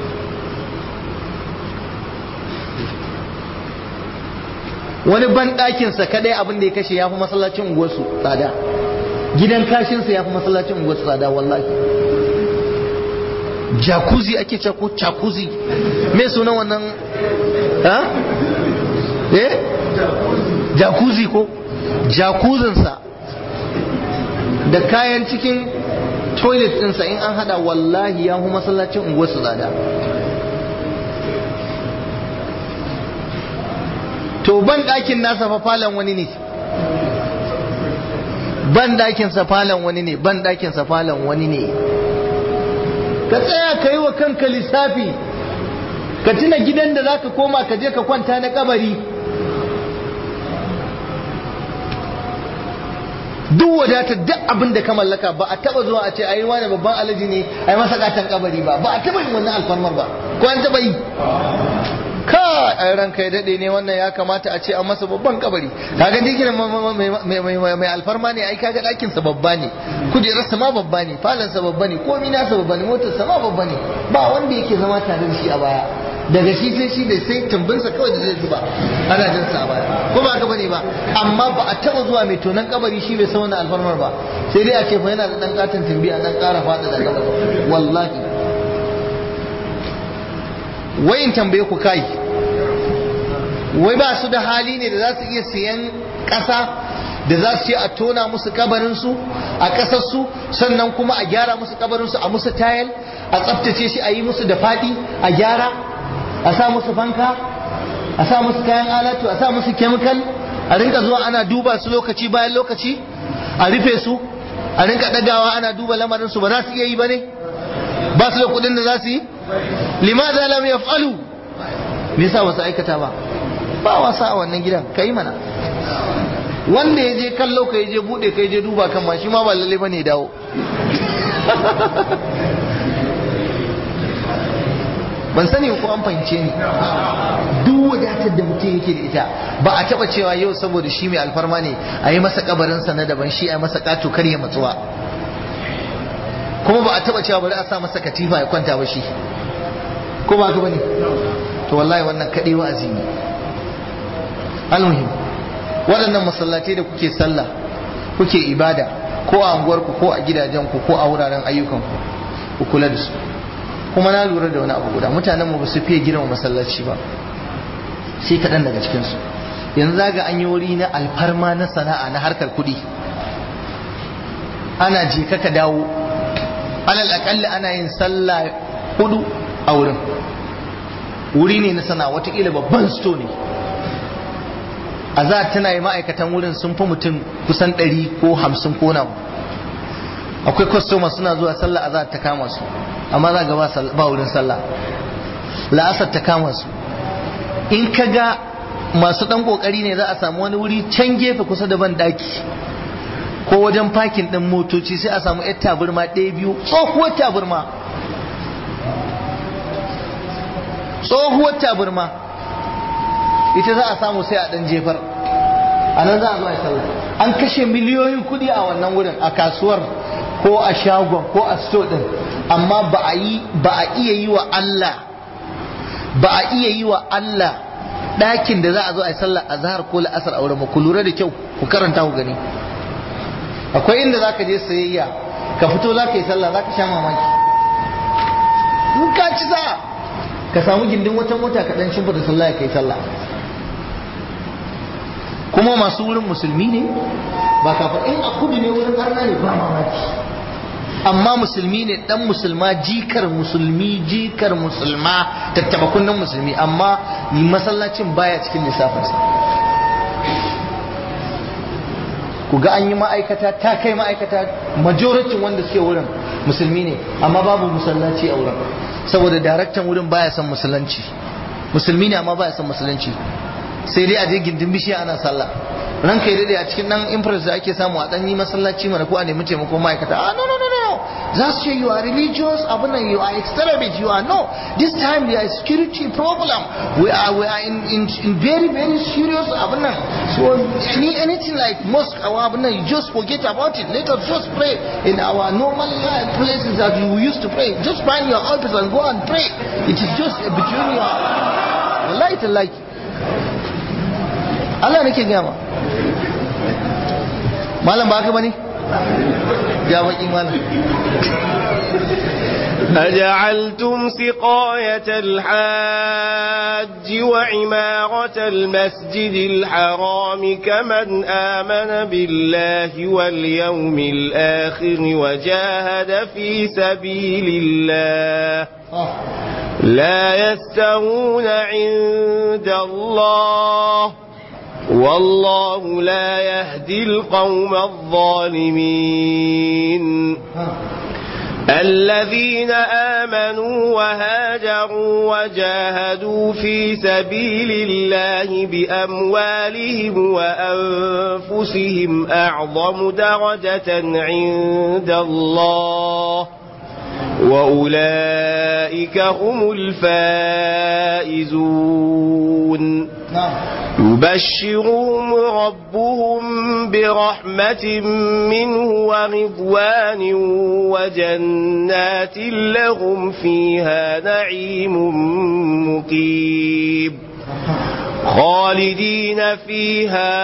wani ban ɗakinsa kadai abin da ya kashe ya fi masallacin unguwarsu tsada gidan kashinsa ya fi masallacin unguwarsu tsada wallahi jacuzzi ake ce ko jacuzzi me sunan wannan ha eh jacuzzi ko jacuzzinsa da kayan cikin toilet ɗinsa in an hada wallahi ya hu masallacin unguwarsu tsada to ban ɗakin nasa fa falon wani ne ban ɗakin sa falon wani ne ban ɗakin sa falon wani ne ka tsaya ka yi wa kanka lissafi ka tuna gidan da za ka koma ka je ka kwanta na kabari duk wadatar duk abin da ka mallaka ba a taba zuwa a ce ayi wani babban alaji ne a yi masa gatan kabari ba ba a taba yin wannan alfarmar ba ko an taba yi ka a ranka ya daɗe ne wannan ya kamata a ce an masa babban kabari kaga dikin mai alfarma ne ai kaga ɗakin sa babba ne kujerar sa ma babba ne falon sa babba ne komai nasa babba ne motar sa ma babba ne ba wanda yake zama tare da shi a baya daga shi sai shi da sai tumbinsa kawai da zai zuba ana jin sa a baya ko ba haka bane ba amma ba a taba zuwa mai tonan kabari shi bai san wannan alfarmar ba sai dai a ce fa yana da dan katon tumbi a dan ƙara fada da kabari wallahi wayin tambaye ku kai wai ba su da hali ne da za su iya siyan ƙasa da za su ce a tona musu kabarinsu a ƙasarsu sannan kuma a gyara musu kabarinsu a musu tayal a tsaftace shi a yi musu da faɗi a gyara a sa musu fanka a sa musu kayan alatu a sa musu kemikal a rinka zuwa ana duba su lokaci bayan lokaci a rufe su a rinka ɗagawa ana duba lamarinsu ba za su iya yi ba ne ba su da kuɗin da za su yi limaza lam yaf'alu me yasa wasu aikata ba ba wasa a wannan gidan kai mana wanda ya je kallo ka je bude ka je duba kan ma shi ma ba lalle bane dawo ban sani ko an fahimce ni duk wadatar da mutum yake da ita ba a taba cewa yau saboda shi mai alfarma ne a yi masa kabarinsa na daban shi a yi masa kato kar ya matsuwa kuma ba a taba cewa bari a sa masa katifa ya kwanta ba shi ko ba ka bane to wallahi wannan kadai wa'azi ne almuhim waɗannan masallatai da kuke sallah kuke ibada ko a unguwarku ko a gidajenku ko a wuraren ayyukanku ku kula da su kuma na lura da wani abu guda mutanen mu ba su fiye girma masallaci ba sai kaɗan daga cikinsu yanzu zaga an yi wuri na alfarma na sana'a na harkar kuɗi ana je ka dawo alal aƙalla ana yin sallah hudu a wurin wuri ne na sana'a watakila babban sto ne a za tana yi ma'aikatan wurin sun fi mutum kusan ɗari ko hamsin ko nawa akwai kwastoma suna zuwa sallah a za ta kama su amma za ga ba wurin sallah la'asar ta kama su in ka ga masu ɗan ƙoƙari ne za a samu wani wuri can gefe kusa da ban daki ko wajen fakin ɗin motoci sai a samu yar taburma ɗaya biyu tsohuwar taburma tsohuwar taburma ita za a samu sai a ɗan jefar a nan za a zo a sallah an kashe miliyoyin kuɗi a wannan wurin a kasuwar ko a shagon ko a sto ɗin amma ba a yi ba a iya yi wa Allah ba a iya yi wa Allah ɗakin da za a zo a yi sallah a zahar ko la'asar a wurin ku lura da kyau ku karanta ku gani akwai inda za ka je sayayya ka fito za ka yi sallah za ka sha mamaki in ka ci za ka samu gindin wata mota ka dan shimfa da sallah ya kai sallah kuma masu wurin musulmi ne ba kafa in a kudu ne wurin arna ne ba mamaki amma musulmi ne dan musulma jikar musulmi jikar musulma tattaba kunnen musulmi amma masallacin baya cikin lissafinsa ku ga an yi ma'aikata ta kai ma'aikata majoritin wanda suke wurin musulmi ne amma babu musallaci a wurin saboda daraktan wurin baya son musulunci musulmi ne amma baya son musulunci sai dai a je gindin bishiya ana sallah ranka ya dade a cikin nan impress da ake samu a dan yi masallaci mana ko a nemi taimako ma'aikata ah no no no no za su ce you are religious abun nan you are extremist you are no this time there is security problem we are we are in in, in very very serious abun nan so any anything like mosque or abun nan you just forget about it let us just pray in our normal uh, places that we used to pray just find your office and go and pray it is just between your wallahi tallahi Allah nake gaya ma malam ba haka bane ya baki malam أجعلتم سقاية الحاج وعمارة المسجد الحرام كمن آمن بالله واليوم الآخر وجاهد في سبيل الله لا يستوون عند الله والله لا يهدي القوم الظالمين الذين آمنوا وهاجروا وجاهدوا في سبيل الله بأموالهم وأنفسهم أعظم درجة عند الله وأولئك هم الفائزون يبشرهم ربهم برحمة منه ورضوان وجنات لهم فيها نعيم مقيم خالدين فيها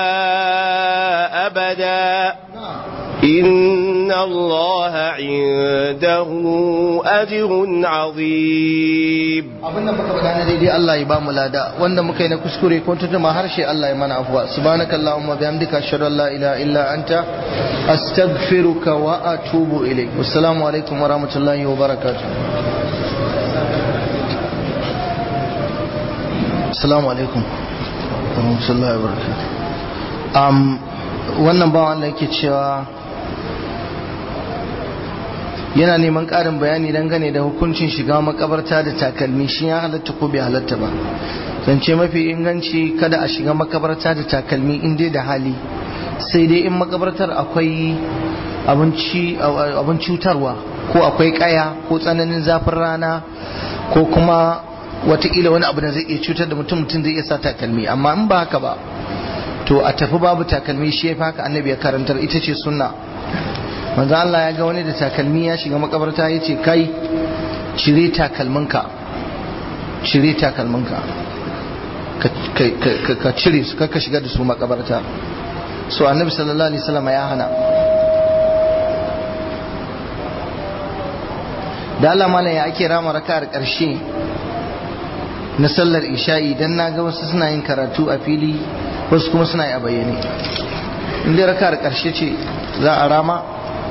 أبدا إن الله عنده أجر عظيم abin da muka faɗa na daidai Allah ya ba mu lada wanda muka yi na kuskure ko tutuma harshe Allah ya mana afuwa subhanaka allahumma bihamdika ashhadu an la ilaha illa anta astaghfiruka wa atubu ilayk assalamu alaikum wa rahmatullahi wa barakatuh assalamu alaikum wa rahmatullahi wa barakatuh um, wannan bawan Allah yake cewa yana neman ƙarin bayani dangane da hukuncin shiga makabarta da takalmi shi ya halatta ko bai halatta ba zance mafi inganci kada a shiga makabarta da takalmi in dai da hali sai dai in makabartar akwai abin cutarwa ko akwai kaya ko tsananin zafin rana ko kuma watakila wani abu da zai iya cutar da mutum mutum zai iya sa takalmi amma in ba haka ba to a tafi babu takalmi shi ya fi haka annabi ya karantar ita ce sunna manzo Allah ya ga wani da takalmi ya shiga makabarta ya ce kai cire takalminka cire takalminka ka cire su ka shiga da su makabarta so annabi sallallahu alaihi wasallam ya hana da Allah mana ya ake rama raka'ar karshe na sallar isha'i dan naga wasu suna yin karatu a fili wasu kuma suna yi a bayyane inda raka'ar karshe ce za a rama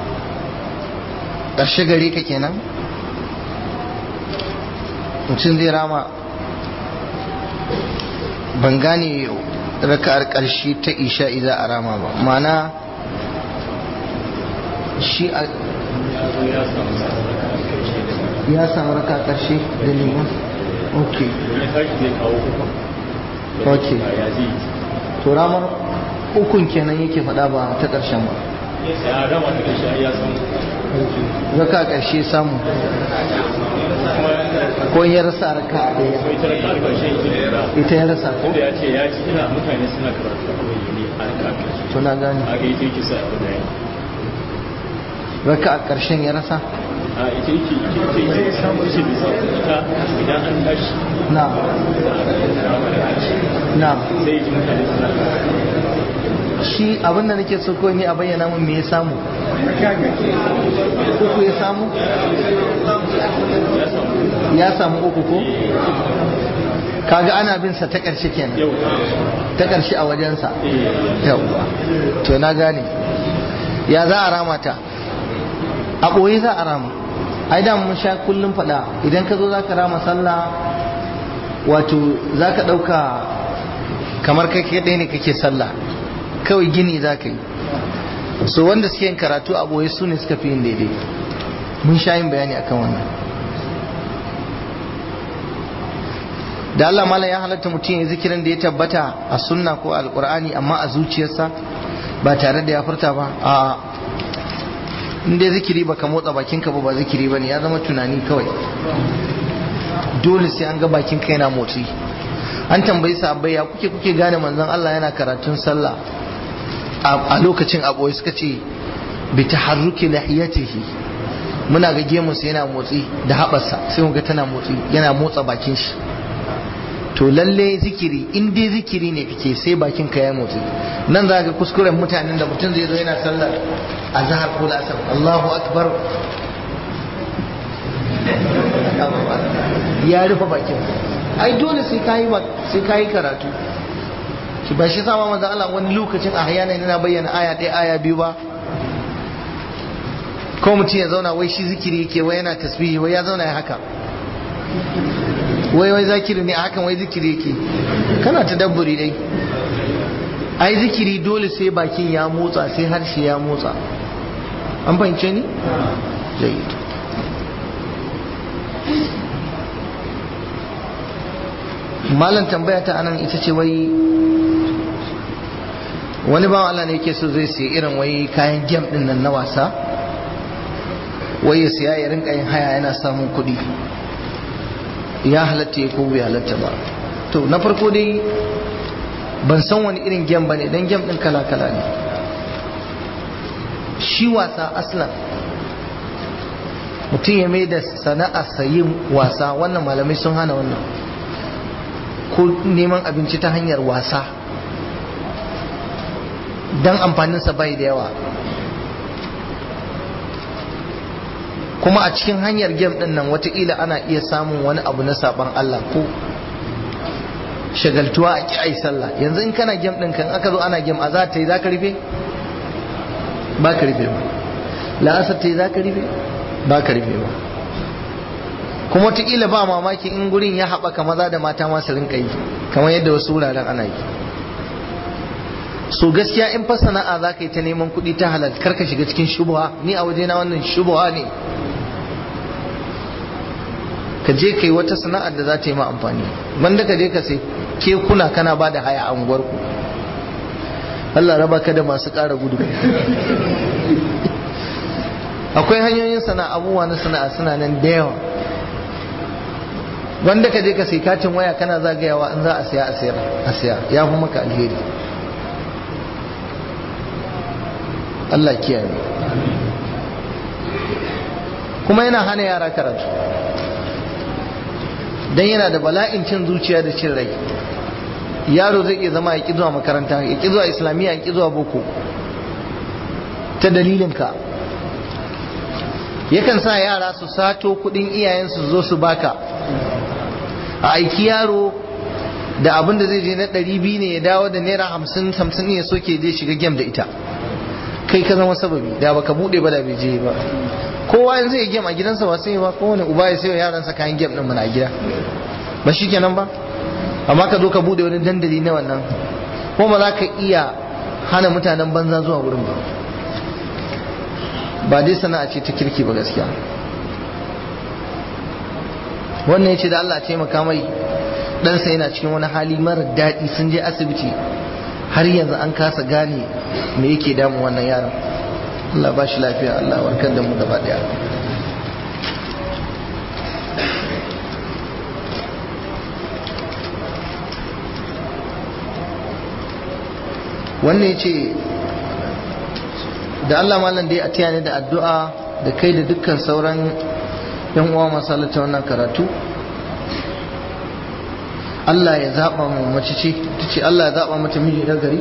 ƙarshe gare ka kenan mutum zai rama ban gane raka'ar ƙarshe ta isha'i za a rama ba mana shi a ya samu raka ƙarshe da liman ok ok to ramar ukun kenan yake faɗa ba ta ƙarshen ba raka ƙarshe samu ko ya rasa raka a ɗaya ita ya rasa ko ya ce ya ci ina mutane suna karatu a wani a raka ƙarshe to na gane a ga ita yake sa abu da raka a ƙarshen ya rasa a ita yake ita ita ya samu ce bai samu ita idan an tashi na na sai ya ji mutane suna shi abinda nake so ko ni a bayyana mun me ya samu uku ya samu ya samu uku ko kaga ana bin sa ta ƙarshe kenan yau ta ƙarshe a wajensa eh yawwa to na gane ya za a rama ta a ɓoye za a rama ai da mun sha kullum faɗa idan ka zo za ka rama sallah wato za ka ɗauka kamar kai kaɗai ne kake sallah kawai gini za ka yi so wanda suke yin karatu a ɓoye su ne suka fi yin daidai mun sha yin bayani akan wannan da Allah malam ya halatta mutum ya zikirin da ya tabbata a sunna ko alkur'ani amma a zuciyarsa ba tare da ya furta ba a inda zikiri ba ka motsa bakinka ba ba zikiri ba ne ya zama tunani kawai dole sai an ga bakinka yana motsi an tambayi sahabbai ya kuke kuke gane manzon Allah yana karatun sallah a lokacin aboye suka ce bi taharruki lihiyatihi muna ga gemunsa yana motsi da haɓarsa sai mu ga tana motsi yana motsa bakin shi to lalle zikiri in dai zikiri ne kake sai bakin ka ya motsi nan za ga kuskuren mutanen da mutum zai zo yana sallar azhar ko asar Allahu akbar ya rufe bakin ai dole sai kayi sai kayi karatu ki ba shi sama manzo Allah wani lokacin a hayana yana bayyana aya ɗaya aya biyu ba ko mutum ya zauna wai shi zikiri yake wai yana tasbihi wai ya zauna ya haka wai wai zakiri ne a hakan wai zikiri yake kana ta dabburi dai ai zikiri dole sai bakin ya motsa sai harshe ya motsa an fahimce ni jayyid malam tambaya ta anan ita ce wai wani bawan Allah ne yake so zai siya irin wai kayan gem din nan na wasa wai ya siya ya rinka yin haya yana samun kuɗi ya halatta ya ko bai halatta ba to na farko dai ban san wani irin gem ba ne don gem ɗin kala-kala ne shi wasa aslan mutum ya mai da sana'a sayin wasa wannan malamai sun hana wannan ko neman abinci ta hanyar wasa don amfaninsa bai da yawa kuma a cikin hanyar gem din nan watakila ana iya samun wani abu na saban Allah ko shagaltuwa a ki'ai sallah yanzu in kana gem din kan aka zo ana gem a za ta yi za ka rufe ba ka rufe ba la'asar ta yi za ka rufe ba ka rufe ba kuma watakila ba mamaki in gurin ya haɓaka maza da mata masu rinka yi kamar yadda wasu wuraren ana yi so gaskiya in fa sana'a za ka yi ta neman kuɗi ta halal karka shiga cikin shubuha ni a wajena wannan shubuha ne ka je ka yi wata sana'ar da za ta yi ma amfani wanda ka je ka sai kekuna kana ba da haya a unguwarku Allah raba ka da masu ƙara gudu akwai hanyoyin sana'a abubuwa na sana'a suna nan da yawa wanda ka je ka sai katin waya kana zagayawa in za a siya a sayar a siya ya fi maka alheri Allah kiyaye kuma yana hana yara karatu dan yana da bala'in cin zuciya da cin rai yaro zai iya zama ya ki zuwa makaranta ya ki zuwa islamiyya ya ki zuwa boko ta dalilinka yakan sa yara su sato kudin iyayensu zo su baka a aiki yaro da abin da zai je na ɗari biyu ne ya dawo da naira hamsin hamsin ne ya soke je shiga gem da ita kai ka zama sababi da baka bude ba da bai je ba kowa yanzu zai gem a gidansa ba sai ba kowane uba ya sayo yaransa kayan gem din muna a gida ba shi kenan ba amma ka zo ka bude wani dandali na wannan ko ba za ka iya hana mutanen banza zuwa wurin ba ba dai sana'a ce ta kirki ba gaskiya wannan ya ce da Allah taimaka mai ɗansa yana cikin wani hali mara daɗi sun je asibiti har yanzu an kasa gane me yake damun wannan yaron Allah ba shi lafiya Allah warkar da mu gaba daya wannan ya ce da Allah malam dai a tiyane da addu'a da kai da dukkan sauran yan uwa masalata wannan karatu Allah ya zaɓa mu mace ce ta ce Allah ya zaɓa mata miji na gari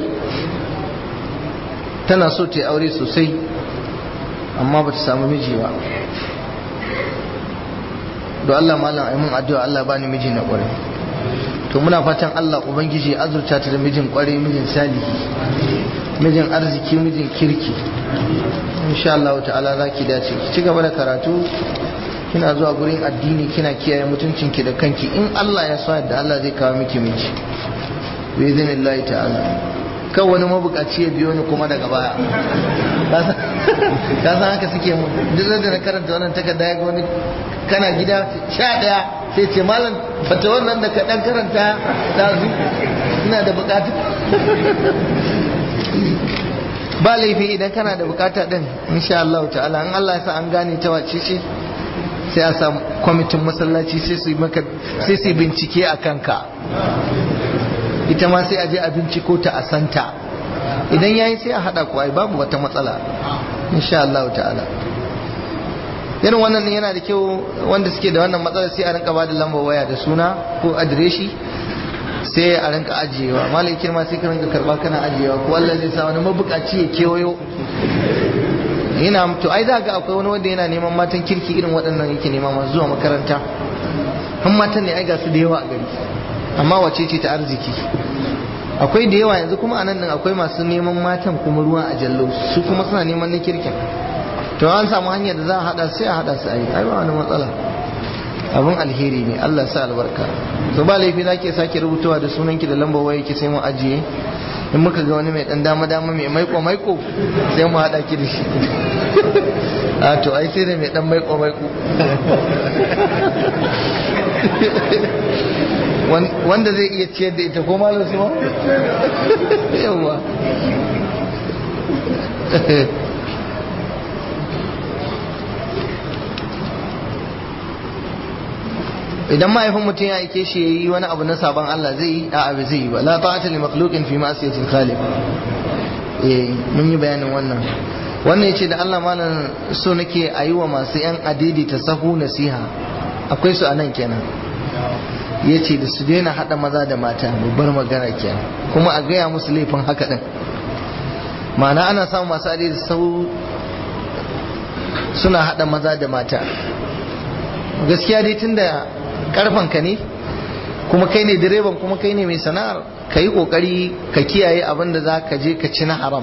tana so ta yi aure sosai amma ba ta samu miji ba don Allah malam ai mun addu'a Allah ba ni miji na ƙwarai to muna fatan Allah ubangiji ya azurta ta da mijin kware mijin salihi mijin arziki mijin kirki insha Allah ta'ala za ki dace ki ci gaba da karatu kina zuwa gurin addini kina kiyaye mutuncinki da kanki in Allah ya so yadda Allah zai kawo miki miji bi idhnillahi ta'ala kan wani mabukaci ya biyo ni kuma daga baya ka san haka suke mu duk da na karanta wannan takarda ya ga wani kana gida sha daya sai ce malam fata wannan da ka dan karanta dazu ina da bukatu ba laifi idan kana da bukata din insha Allah ta'ala in Allah ya sa an gane ta wace ce sai a samu kwamitin masallaci sai su yi maka sai su bincike a kanka ita ma sai a je a binciko ta a santa idan yayi sai a hada ku ai babu wata matsala insha Allah ta'ala irin wannan yana da kyau wanda suke da wannan matsalar sai a rinka ba da lambar waya da suna ko adireshi sai a rinka ajiyewa malai kirma sai ka rinka karba kana ajiyewa ko Allah zai sa wani mabukaci ya kewayo yana to ai za ga akwai wani wanda yana neman matan kirki irin waɗannan yake nema masu zuwa makaranta han matan ne ai ga su da yawa a gari amma wace ce ta arziki akwai da yawa yanzu kuma anan nan akwai masu neman matan kuma ruwa a jallo su kuma suna neman na kirkin to an samu hanyar da za a hada sai a hada su ayi ai ba wani matsala abin alheri ne Allah sa albarka to ba laifi za ke sake rubutuwa da sunanki da lambar waya ki sai mu ajiye in muka ga wani mai dan dama dama mai maiko maiko sai mu hada ki da shi a to ai sai da mai dan maiko maiko wanda zai iya ciyar da ita ko malam su ma yawa idan mahaifin mutum ya aike shi ya yi wani abu na sabon Allah zai yi a abu zai yi ba la ta'ata li makhluqin fi ma'siyatil khaliq eh mun yi bayanin wannan wannan yace da Allah malam so nake a yi wa masu yan adidi ta sahu nasiha akwai su anan kenan yace da su daina hada maza da mata babbar magana kenan kuma a gaya musu laifin haka din ma'ana ana samun masu adidi sahu suna hada maza da mata gaskiya dai tunda karfanka ne kuma kai ne direban kuma kai ne mai sana'ar ka yi kokari ka kiyaye abin da za ka je ka ci na haram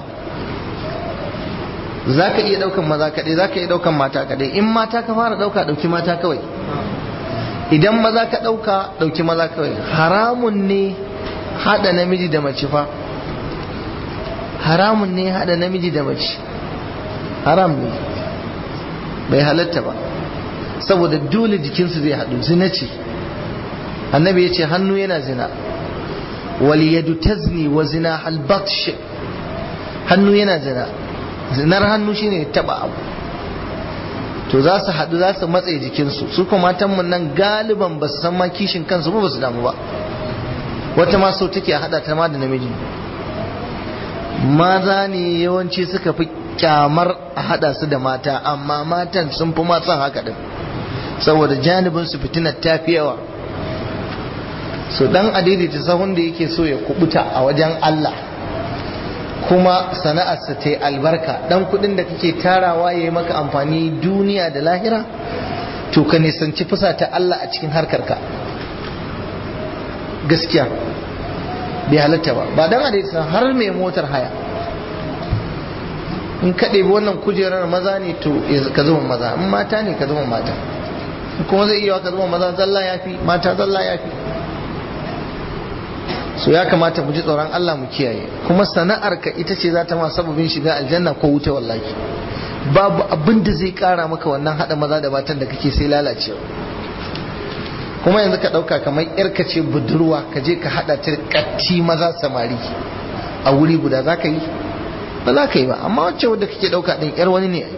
za ka iya daukan maza kaɗai za ka iya daukan mata kaɗai in mata ka fara dauka dauki mata kawai idan maza ka dauka dauki maza kawai haramun ne hada namiji da mace fa haramun ne hada namiji da mace haram ne bai halatta ba saboda dole jikinsu zai haɗu zina ce annabi ya ce hannu yana zina waliyadu tazni wa zina halbatsh hannu yana zina zinar hannu shine taba abu to za su haɗu za su matsaye jikinsu su kuma matanmu nan galiban ba su san ma kishin kansu ba su damu ba wata ma so take haɗa ta ma da namiji maza ne yawanci suka fi kyamar a haɗa su da mata amma matan sun fi ma son haka din saboda janibin su fitinar ta fi yawa so dan adaidaita sahun da yake so ya kubuta a wajen Allah kuma sana'arsa ta yi albarka dan kudin da kake tarawa ya yi maka amfani duniya da lahira to ka nisanci fusa ta Allah a cikin harkarka gaskiya bai halatta ba ba dan adaidaita har mai motar haya in ka ɗebi wannan kujerar maza ne to ka zama maza in mata ne ka zama mata kuma zai iya ka zama maza zalla ya fi mata zalla ya fi so ya kamata mu ji tsoron Allah mu kiyaye kuma sana'ar ka ita ce za ta ma sababin shiga aljanna ko wuta wallahi babu abin da zai kara maka wannan hada maza da matan da kake sai lalacewa kuma yanzu ka dauka kamar yarka ce budurwa ka je ka hada ta katti maza samari a wuri guda za ka yi ba za ka yi ba amma wacce wadda kake dauka din yar wani ne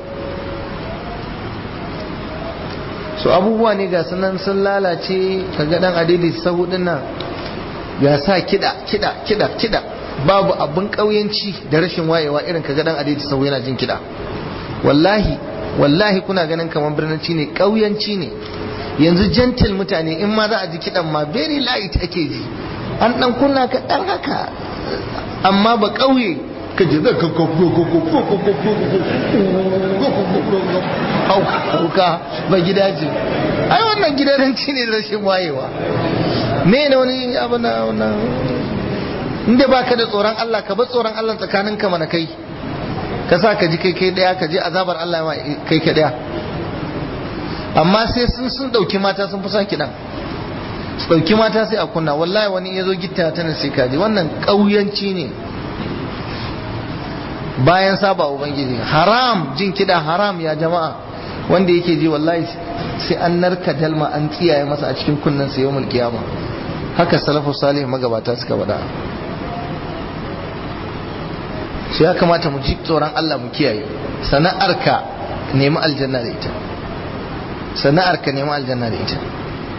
so abubuwa ne ga sunan sun lalace kaga dan adidi sahu din nan ya sa kida kida kida kida babu abin kauyanci da rashin wayewa irin kaga dan adidi sahu yana jin kida wallahi wallahi kuna ganin kamar birnanci ne kauyanci ne yanzu gentle mutane in ma za a ji kidan ma very light ake ji an dan kunna ka dan haka amma ba kauye ka ji zai ka hauka ba gida ce ai wannan gidanci ne rashin wayewa me ne wani abu na wannan inda baka da tsoron Allah ka bar tsoron Allah tsakanin ka mana kai ka sa ka ji kai kai daya ka ji azabar Allah ma kai kai daya amma sai sun sun dauki mata sun fi son kidan su dauki mata sai a kunna wallahi wani ya zo gitta ta sai ka ji wannan kauyanci ne bayan saba ubangiji haram jin kida haram ya jama'a wanda yake ji wallahi sai an narka dalma an tsiyaye masa a cikin kunnen sa yawmul qiyama haka salafu salih magabata suka bada shi ya kamata mu ji tsoron Allah mu kiyaye sana'arka nemi aljanna da ita sana'arka nemi aljanna da ita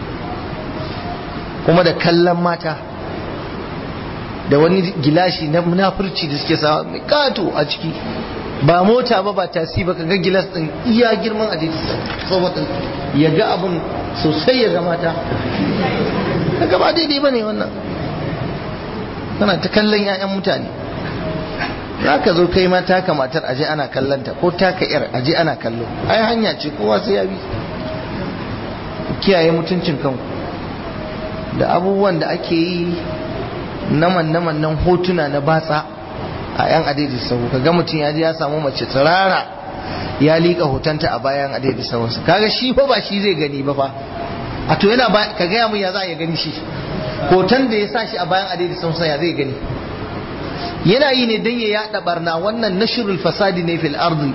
kuma da kallon mata da wani gilashi na munafurci da suke sawa mai kato a ciki ba mota ba ba tasi ba ga gilas din iya girman ajiji saboda ya ga abun sosai ya ga mata daga ba daidai ba ne wannan kana ta kallon 'ya'yan mutane za ka zo kai ma taka matar aje ana kallonta ko taka yar aje ana kallo ai hanya ce kowa sai ya bi kiyaye mutuncin kanku da abubuwan da ake yi naman naman nan hotuna na batsa a yan adadi sau kaga mutum ya je ya samu mace tsirara ya liƙa hotonta a bayan adadi sauransu kaga shi fa ba shi zai gani ba fa a to yana ka gaya mun ya za a gani shi hoton da ya sa shi a bayan adadi sauransu ya zai gani yana yi ne don ya yada barna wannan nashirul fasadi ne fil ardi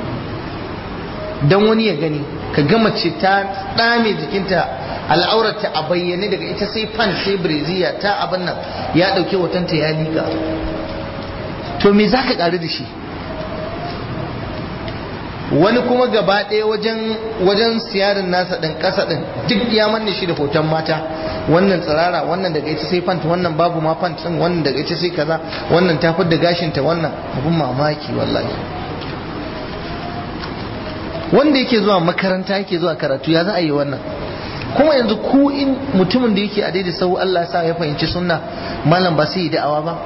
don wani ya gani ka ga mace ta dame jikinta al'aurata a bayyane daga ita sai fan sai breziya ta abin nan ya dauke hotonta ya liƙa to me za ka ƙari da shi wani kuma gaba ɗaya wajen wajen siyarin nasa ɗin ƙasa ɗin duk ya manne shi da hoton mata wannan tsirara wannan daga ita sai fanta wannan babu ma fant ɗin wannan daga ita sai kaza wannan ta da gashinta wannan abun mamaki wallahi wanda yake zuwa makaranta yake zuwa karatu ya za a yi wannan kuma yanzu ku in mutumin da yake a daidai sau Allah sa ya fahimci sunna malam ba sai yi da'awa ba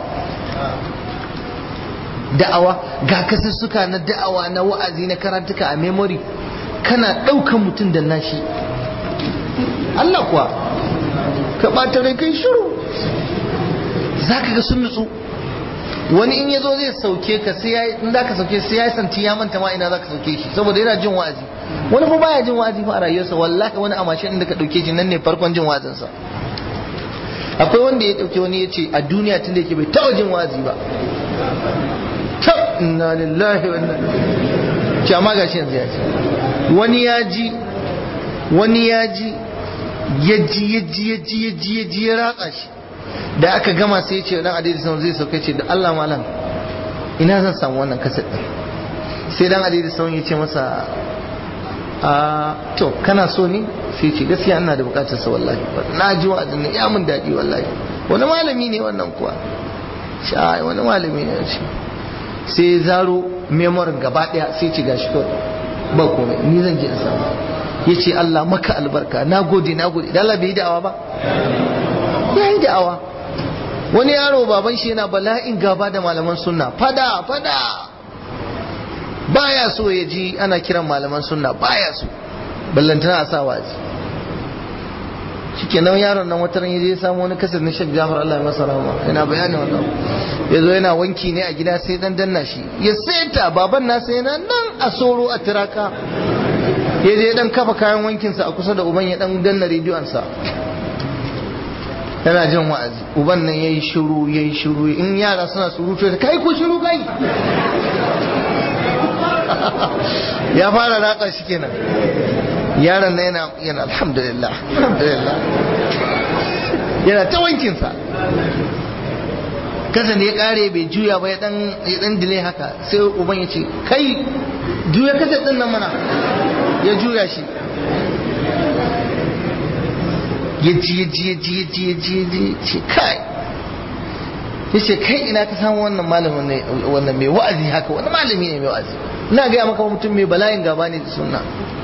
da'awa ga kasussuka na da'awa na wa'azi na karantuka a memory kana ɗaukan mutum da nashi Allah kuwa ka ɓata rai kai shiru za ka ga sun nutsu wani in ya zo zai sauke ka sai ya in za ka sauke sai ya santi ya manta ma ina za ka sauke shi saboda yana jin wa'azi wani fa baya jin wa'azi fa a rayuwarsa wallahi wani a mashin da ka ɗauke shi nan ne farkon jin wa'azinsa akwai wanda ya ɗauke wani ya ce a duniya tun da yake bai taɓa jin wa'azi ba ta inna lillahi wa inna ce amma gashi yanzu ya ce wani ya ji wani ya ji ya ji ya ji ya ji ya ji ya ji ya ratsa shi da aka gama sai ya ce dan adidi sama zai sauka ce da Allah malam ina zan samu wannan kaset din sai dan adidi sama ya ce masa a to kana so ne sai ce gaskiya ina da bukatar sa wallahi na ji wa'azin ne ya mun daɗi wallahi wani malami ne wannan kuwa shi wani malami ne shi sai zaro memorin gaba daya sai ci gashi kawai ba komai ni zan je in samu ya ce Allah maka albarka na gode na gode Allah bai yi da'awa ba ya yi da'awa wani yaro baban shi yana bala'in gaba da malaman sunna fada fada baya so ya ji ana kiran malaman sunna baya so ballantana a sa wazi shikenan yaron nan wata ran ya samu wani kasar na Sheikh Jafar Allah ya masa rahama yana bayani wannan ya zo yana wanki ne a gida sai dan danna shi ya seta baban nasa yana nan a soro a tiraka ya je dan kafa kayan wankinsa a kusa da uban ya dan danna rediyon sa yana jin wa'azi uban nan yayi shiru yayi shiru in yara suna surutu kai ko shiru kai ya fara ratsa shi kenan yaron na yana yana alhamdulillah alhamdulillah yana ta wankinsa kasa ne ya kare bai juya ba ya dan ya dan dile haka sai uban ya ce kai juya kasa din nan mana ya juya shi ya ji ya ji ya ji ya ji ya ji ya ji ce kai ya ce kai ina ka samu wannan malamin ne wannan mai wa'azi haka wani malami ne mai wa'azi ina gaya maka mutum mai bala'in gaba ne da sunna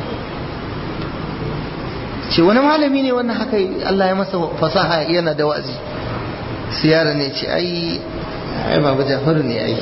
ce wani malami ne wannan haka Allah ya masa fasaha yana da wa'azi siyara ne ce ai ai baba Jafaru ne ai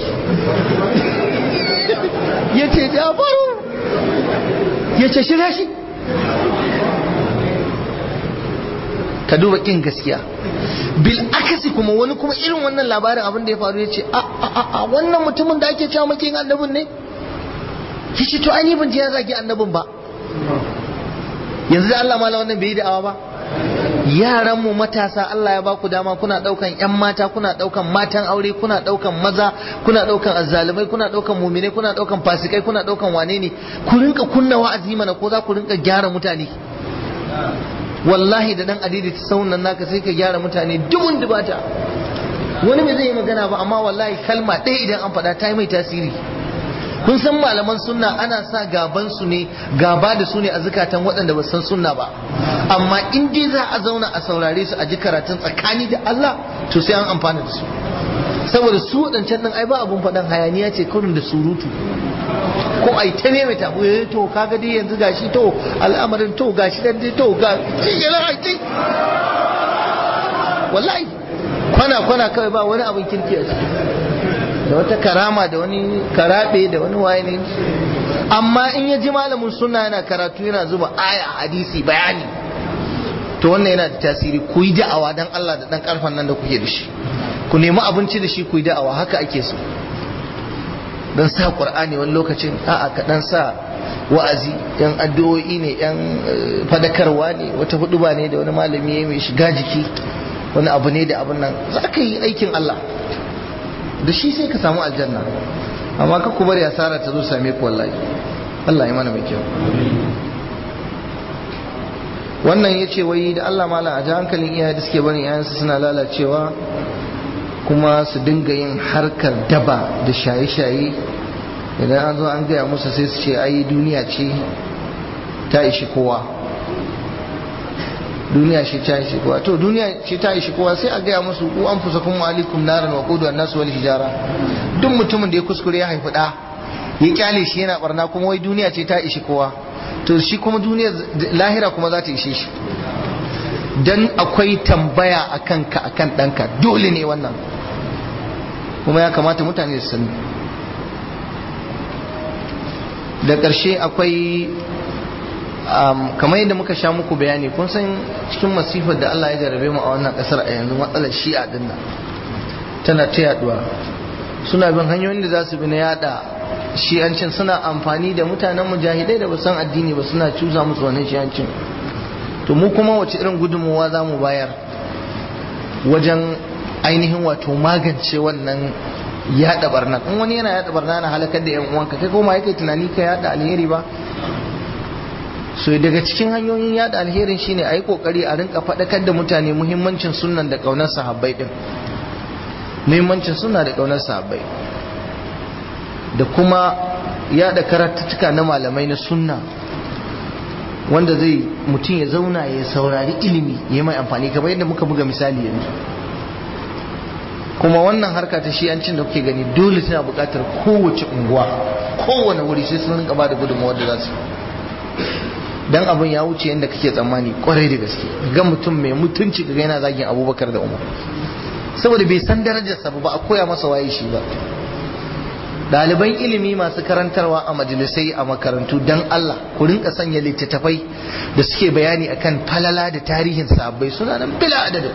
ya ce Jafaru ya ce shirya shi ka duba kin gaskiya bil akasi kuma wani kuma irin wannan labarin abin da ya faru ya ce a a a wannan mutumin da ake cewa makin annabin ne ya ce to ai ban je ya zagi annabin ba yanzu da Allah mala wannan bai yi da'awa ba yaran mu matasa Allah ya baku dama kuna daukan yan mata kuna daukan matan aure kuna daukan maza kuna daukan azzalumai kuna daukan mumine kuna daukan fasikai kuna daukan wane ne ku rinka kunna wa'azi mana ko za ku rinka gyara mutane wallahi da dan adidi ta saunan naka sai ka gyara mutane dubun dubata wani bai zai yi magana ba amma wallahi kalma ɗaya idan an faɗa ta yi mai tasiri kun san malaman sunna ana sa gaban su ne gaba da su ne a zukatan waɗanda ba san sunna ba amma in dai za a zauna a saurare su a ji karatun tsakani da Allah to sai an amfana da su saboda su waɗancan ɗin ai ba abun faɗan hayaniya ce kurin da surutu ko ai ta ne mai tabo eh to kaga dai yanzu gashi to al'amarin to gashi dan dai to ga ai wallahi kwana kwana kawai ba wani abin kirki a ciki da wata karama da wani karabe da wani waye ne amma in ya ji malamin sunna yana karatu yana zuba aya hadisi bayani to wannan yana da tasiri ku yi da'awa dan Allah da dan karfan nan da kuke da shi ku nemi abinci da shi ku yi da'awa haka ake so dan sa qur'ani wani lokacin a'a ka dan sa wa'azi yan addu'o'i ne yan fadakarwa ne wata huduba ne da wani malami ya mai shiga jiki wani abu ne da abun nan za ka yi aikin Allah da shi sai ka samu aljanna amma ka ku bari asara ta zo same ku wallahi Allah ya mana mai kyau wannan ya ce wai da Allah mala a ji hankalin iyaye da suke barin iyayensu suna lalacewa kuma su dinga yin harkar daba da shaye-shaye idan an zo an gaya musu sai su ce ai duniya ce ta ishi kowa duniya ce ta ishi kowa to duniya ce ta ishi kowa sai a gaya musu ku an fusa kuma alikum naran wa qudu an-nas wal hijara duk mutumin da ya kuskure ya haifi da ya kyale shi yana barna kuma wai duniya ce ta ishi kowa to shi kuma duniya lahira kuma za ta ishe shi dan akwai tambaya akan ka akan danka dole ne wannan kuma ya kamata mutane su sani da ƙarshe akwai kamar yadda muka sha muku bayani kun san cikin masifar da Allah ya jarabe mu a wannan ƙasar a yanzu matsalar shi'a din nan tana ta yaduwa suna bin hanyoyin da za su bi na yada shi'ancin suna amfani da mutanen mujahidai da ba san addini ba suna cuza musu wannan shi'ancin to mu kuma wace irin gudunmuwa za mu bayar wajen ainihin wato magance wannan yada barna in wani yana yada barna na halakar da yan uwanka kai kuma yake tunani ka yada alheri ba so daga cikin hanyoyin yada alherin shine a yi kokari a rinka faɗakar da mutane muhimmancin sunnan da ƙaunar sahabbai din muhimmancin sunna da ƙaunar sahabbai da kuma yada karatuttuka na malamai na sunna wanda zai mutum ya zauna ya saurari ilimi ya mai amfani kamar yadda muka buga misali yanzu kuma wannan harka ta shi'ancin da kuke gani dole tana buƙatar kowace unguwa kowane wuri sai sun rinka ba da gudunmawar da za su dan abin ya wuce yadda kake tsammani kwarai da gaske ga mutum mai mutunci ga yana zagin abubakar da umar saboda bai san darajarsa ba a koya masa waye shi ba ɗaliban ilimi masu karantarwa a majalisai a makarantu dan Allah ku rinka sanya littattafai da suke bayani akan falala da tarihin sabbai suna nan bila adadin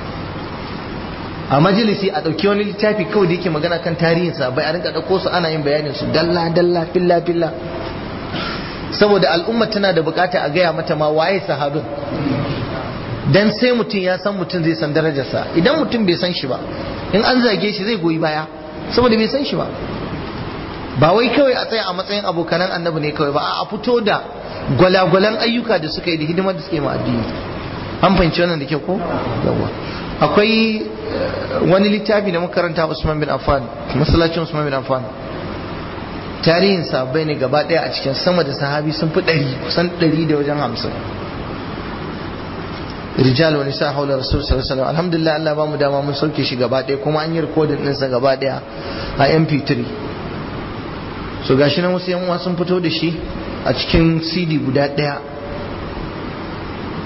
a majalisi a ɗauki wani littafi kawai da yake magana kan tarihin sabbai a rinka ɗauko su ana yin bayanin su dalla dalla filla filla saboda al'umma tana da bukata a gaya mata ma waye sahabin dan sai mutum ya san mutum zai san darajarsa idan mutum bai san shi ba in an zage shi zai goyi baya saboda bai san shi ba ba wai kawai a tsaya a matsayin abokanan annabi ne kawai ba a fito da gwalagwalan ayyuka da suka yi da hidimar da suka yi ma addini an fahimci wannan da kyau ko yawa akwai wani littafi da makaranta Usman bin Affan masallacin Usman bin Affan tarihin sahabbai ne gaba daya a cikin sama da sahabi sun fi ɗari kusan ɗari da wajen hamsin rijal wani sa haula rasul sallallahu alaihi wasallam alhamdulillah Allah ba mu dama mun sauke shi gaba daya kuma an yi recording ɗinsa gaba daya a MP3 so gashi nan wasu yan uwa sun fito da shi a cikin CD guda daya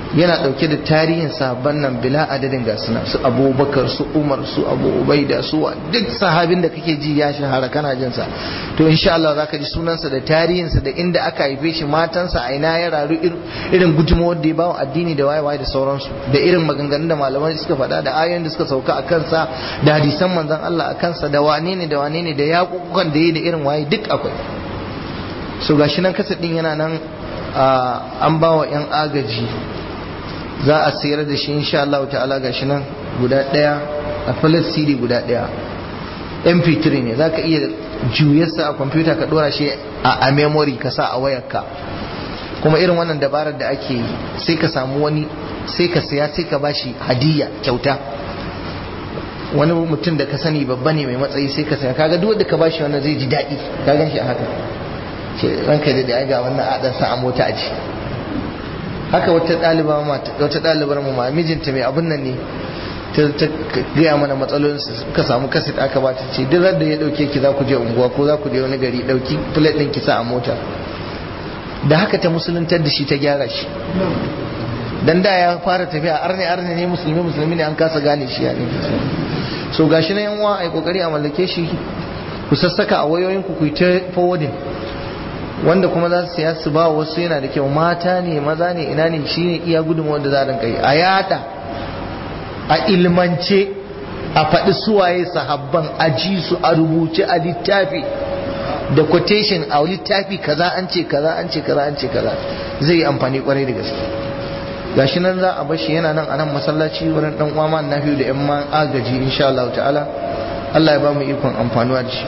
yana dauke da tarihin sahabban nan bila adadin ga suna su abubakar su umar su abu ubaida su wa duk sahabin da kake ji ya shahara kana jin sa to insha Allah zaka ji sunansa da tarihinsa da inda aka haife shi matansa a ina ya raru irin gudunmawar da ya bawa addini da waye waye da sauransu da irin maganganun da malamai suka faɗa da ayoyin da suka sauka a kansa da hadisan manzon Allah a kansa da wane ne da wane ne da yaƙuƙukan da yi da irin waye duk akwai so gashi nan kasa din yana nan an bawa yan agaji za a sayar da shi insha Allah ta'ala gashi nan guda daya a falar CD guda daya mp3 ne zaka iya juyarsa a kwamfuta ka dora shi a memory ka sa a wayarka kuma irin wannan dabarar da ake yi sai ka samu wani sai ka saya sai ka bashi hadiya kyauta wani mutum da ka sani babba ne mai matsayi sai ka saya kaga duk wanda ka bashi wannan zai ji daɗi ka gan shi a haka ce ranka da da ga wannan adan sa a mota a ji haka wata ɗaliba wata ɗalibar mu ma mijinta mai abun nan ne ta gaya mana matsalolinsa suka samu kaset aka ba ta ce duk da ya dauke ki za ku je unguwa ko za ku je wani gari dauki plate din ki sa a mota da haka ta musuluntar da shi ta gyara shi dan da ya fara tafiya arne arne ne musulmi musulmi ne an kasa gane shi ya ne so gashi na yan uwa ai kokari a mallake shi ku sassaka a wayoyin ku ku yi ta forwarding wanda kuma za su siya su ba wasu yana da kyau mata ne maza ne ina ne shine iya gudunmawar da za a rinka yi a yada a ilmance a faɗi suwaye sahabban a ji su a rubuce a littafi da quotation a littafi kaza an ce kaza an ce kaza an ce kaza zai yi amfani kwarai da gaske gashi nan za a bashi yana nan a nan masallaci wurin dan uwa man nafiyu da yan man agaji insha Allah ta'ala Allah ya ba mu ikon amfanuwa da shi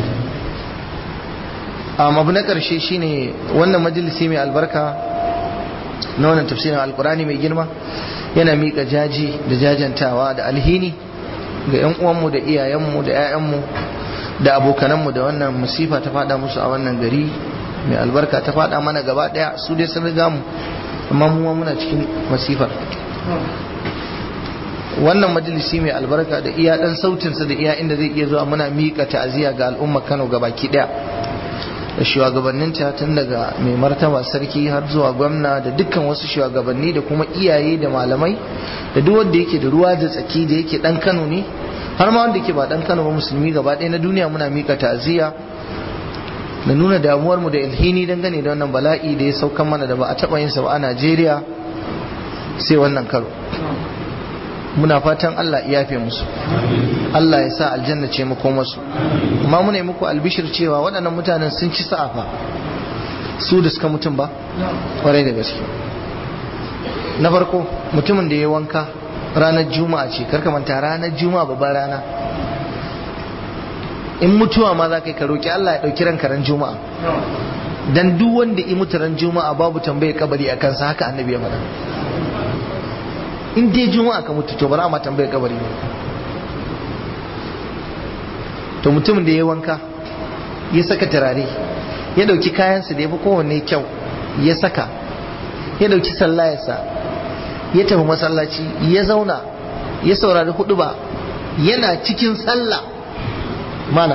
amma abu na karshe shine wannan majalisi mai albarka na wannan tafsirin alkurani mai girma yana miƙa jaji da jajantawa da alhini ga 'yan uwanmu da iyayenmu da 'ya'yanmu da abokananmu da wannan musifa ta fada musu a wannan gari mai albarka ta fada mana gaba daya su dai sun riga mu amma mu muna cikin masifar wannan majalisi mai albarka da iya dan sautinsa da iya inda zai iya zuwa muna miƙa ta'aziyya ga al'ummar Kano gabaki daya da shugabanninta tun daga mai martaba sarki har zuwa gwamna da dukkan wasu shugabanni da kuma iyaye da malamai da duk wanda yake da ruwa da tsaki da yake dan Kano ne har ma wanda yake ba dan Kano ba musulmi gaba ɗaya na duniya muna mika ta'aziyya da nuna damuwar mu da ilhini dangane da wannan bala'i da ya saukan mana da ba a taɓa yin sa ba a Najeriya sai wannan karo muna fatan Allah ya yafe musu Allah ya sa aljanna ce mu masu amma muna yi muku albishir cewa waɗannan mutanen sun ci sa'afa su da suka mutum ba ƙwarai da gaske na farko mutumin da ya wanka ranar juma'a ce karka manta ranar juma'a babban rana in mutuwa ma za ka yi ka roƙi Allah ya ɗauki ranka ran juma'a dan duk wanda i mutu ran juma'a babu tambayar kabari a kansa haka annabi ya faɗa in dai juma'a ka mutu to bara ma tambayar kabari ne to mutumin da ya wanka ya saka turare ya dauki kayansa da ya fi kowanne kyau ya saka ya dauki sallayarsa ya tafi masallaci ya zauna ya saurari hudu ba yana cikin sallah mana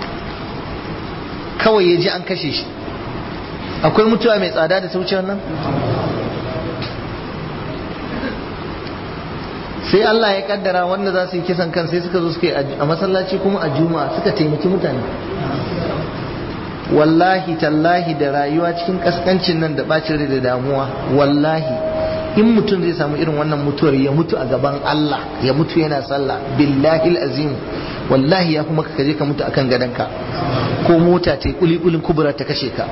kawai ya ji an kashe shi akwai mutuwa mai tsada da ta wuce wannan sai Allah ya kaddara wanda za su yi kisan kan sai suka zo suka yi a masallaci kuma a juma'a suka taimaki mutane wallahi tallahi da rayuwa cikin kaskancin nan da bacin rai da damuwa wallahi in mutum zai samu irin wannan mutuwar ya mutu a gaban Allah ya mutu yana sallah billahi azim wallahi ya kuma ka je ka mutu akan gadonka ko mota ta yi kulikulin kubura ta kashe ka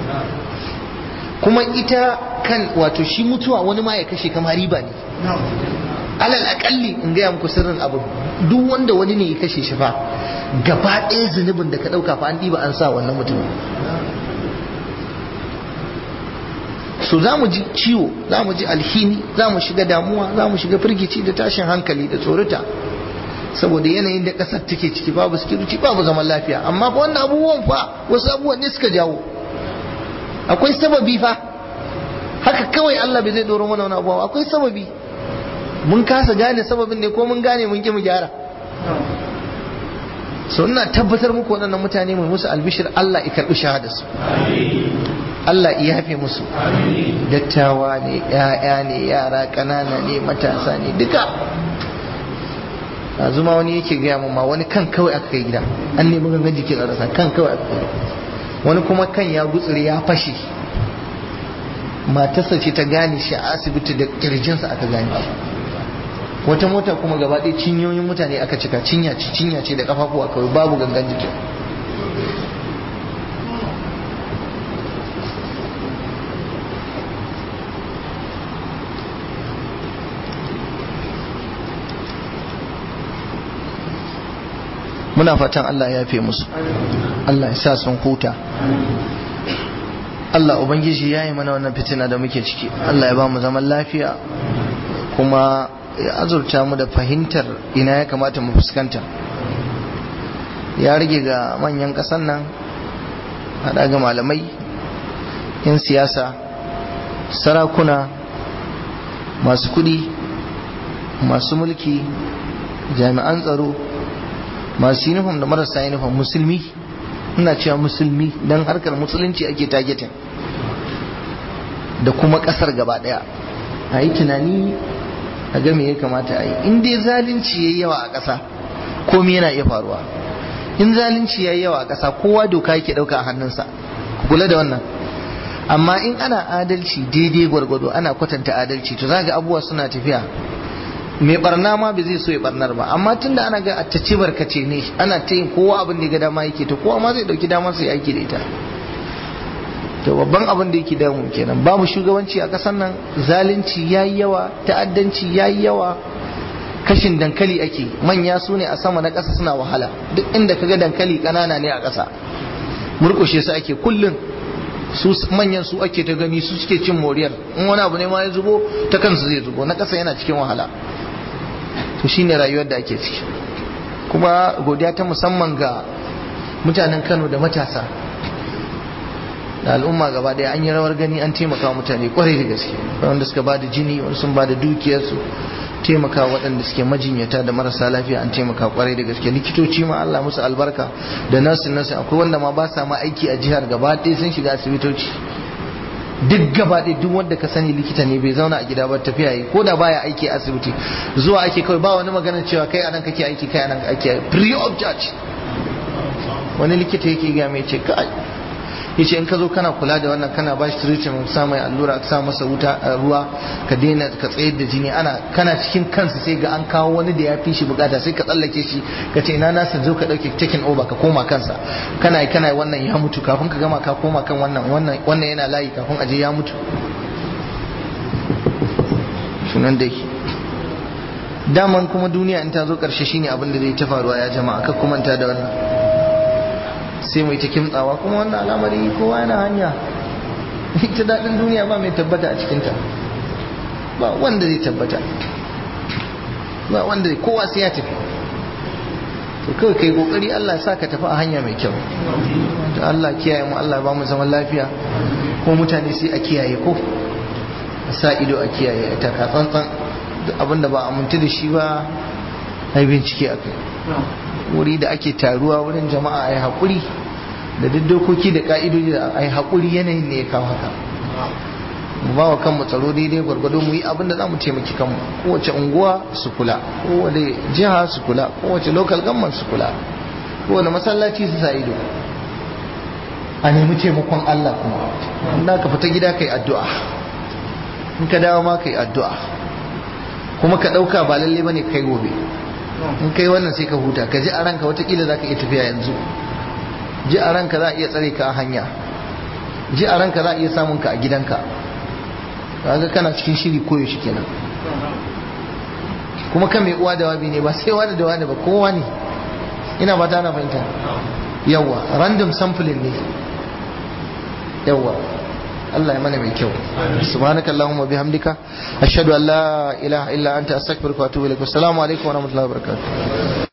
kuma ita kan wato shi mutuwa wani ma ya kashe kama riba ne alal akalli in gaya muku sirrin abu duk wanda wani ne ya kashe shi fa gaba ɗaya zunubin da ka ɗauka fa an ɗiba an sa wannan mutumin so za mu ji ciwo za mu ji alhini za mu shiga damuwa za mu shiga firgici da tashin hankali da tsorata saboda yanayin da ƙasar take ciki babu security babu zaman lafiya amma fa wannan abubuwan fa wasu abubuwan ne suka jawo akwai sababi fa haka kawai Allah bai zai doro mana wani abuwa akwai sababi mun kasa gane sababin ne ko mun gane mun ki mu gyara so ina tabbatar muku waɗannan mutane mai musu albishir Allah ya karɓi shahadarsu Allah ya yafe musu dattawa ne ya'ya ne yara ƙanana ne matasa ne duka a zuma wani yake gaya mun ma wani kan kawai aka kai gida an nemi gangan jikin a rasa kan kawai aka kai wani kuma kan ya gutsure ya fashe matarsa ce ta gane shi a asibiti da kirjinsa aka gane shi wata mota kuma gaba ɗaya cinyoyin mutane aka cika cinya ce cinya ce da kafafuwa kawai babu gangan jikin muna fatan Allah ya fi musu Allah ya sa sun huta Allah Ubangiji ya yi mana wannan fitina da muke ciki Allah ya ba mu zaman lafiya kuma ya azurta mu da fahimtar ina ya kamata mu fuskanta ya rage ga manyan ƙasan nan haɗa ga malamai 'yan siyasa sarakuna masu kuɗi masu mulki jami'an tsaro masu uniform da marasa uniform musulmi ina cewa musulmi don harkar musulunci ake targeting da kuma kasar gaba daya a yi tunani a ga me ya kamata a yi in dai zalunci ya yi yawa a ƙasa komai yana iya faruwa in zalunci ya yi yawa a ƙasa kowa doka yake ɗauka a hannunsa kula da wannan amma in ana adalci daidai gwargwado ana kwatanta adalci to za ga abubuwa suna tafiya mai barna ma bai zai so ya barnar ba amma tunda ana ga ta ci barkace ne ana ta yin kowa abin da ya ga dama yake to kowa ma zai dauki damar sai aiki da ita to babban abin da yake damu kenan babu shugabanci a kasar nan zalunci yayi yawa ta'addanci yayi yawa kashin dankali ake manya su ne a sama na ƙasa suna wahala duk inda kaga dankali ƙanana ne a ƙasa murƙushe su ake kullum su manyan su ake ta gani su suke cin moriyar in wani abu ne ma ya zubo ta kansu zai zubo na ƙasa yana cikin wahala to shine rayuwar da ake ciki kuma godiya ta musamman ga mutanen Kano da matasa da al'umma gaba daya an yi rawar gani an taimaka wa mutane kwarai da gaske wanda suka bada jini wanda sun bada dukiyarsu taimaka waɗanda suke majinyata da marasa lafiya an taimaka kwarai da gaske likitoci ma Allah musu albarka da nasin nasin akwai wanda ma ba sa ma aiki a jihar gaba ɗaya sun shiga asibitoci duk gaba ɗaya duk wanda ka sani likita ne bai zauna a gida ba tafiya yi ko da baya aiki a asibiti zuwa ake kawai ba wani magana cewa kai anan kake aiki kai anan ake free of charge wani likita yake ga mai ce kai yace in ka zo kana kula da wannan kana bashi treatment sa mai allura ka sa masa wuta ruwa ka daina ka tsayar da jini ana kana cikin kansa sai ga an kawo wani da ya fi shi bukata sai ka tsallake shi ka ce ina nasa zo ka dauke taking over ka koma kansa kana kana wannan ya mutu kafin ka gama ka koma kan wannan wannan wannan yana layi kafin aje ya mutu sunan dai daman kuma duniya in ta zo karshe shine abin da zai ta faruwa ya jama'a ka kuma ta da wannan sai mai ta kimtsawa kuma wannan al'amari kowa yana hanya ita daɗin duniya ba mai tabbata a cikinta ba wanda zai tabbata ba wanda zai kowa sai ya tafi to kawai kai kokari Allah ya sa ka tafi a hanya mai kyau to Allah kiyaye mu Allah ba mu zaman lafiya ko mutane sai a kiyaye ko a sa ido a kiyaye ta ka tsantsan abinda ba amintu da shi ba ai bincike a kai wuri da ake taruwa wurin jama'a a yi haƙuri da duk dokoki da ƙa'idoji da a yi haƙuri yanayin ne ya kawo haka mu ba wa kanmu tsaro daidai gwargwado mu yi abin da za mu taimaki kanmu kowace unguwa su kula kowace jiha su kula kowace local government su kula kowane masallaci su sa ido a nemi taimakon Allah kuma in ka fita gida kai addu'a in ka dawo ma kai addu'a kuma ka ɗauka ba lalle bane kai gobe in kai wannan sai ka huta ka ji a ranka watakila za ka iya tafiya yanzu ji a ranka za a iya tsare ka a hanya ji a ranka za a iya samun ka a gidanka ga kana cikin shiri koyo shi kenan kuma kan mai uwa da wabi ne ba sai wani da wani ba kowa ne ina ba ta na fahimta yawa random sampling ne yawa Allah ya mana mai kyau subhanakallahumma bihamdika ashhadu an la ilaha illa anta astaghfiruka wa atubu ilaik assalamu alaikum wa rahmatullahi wa barakatuh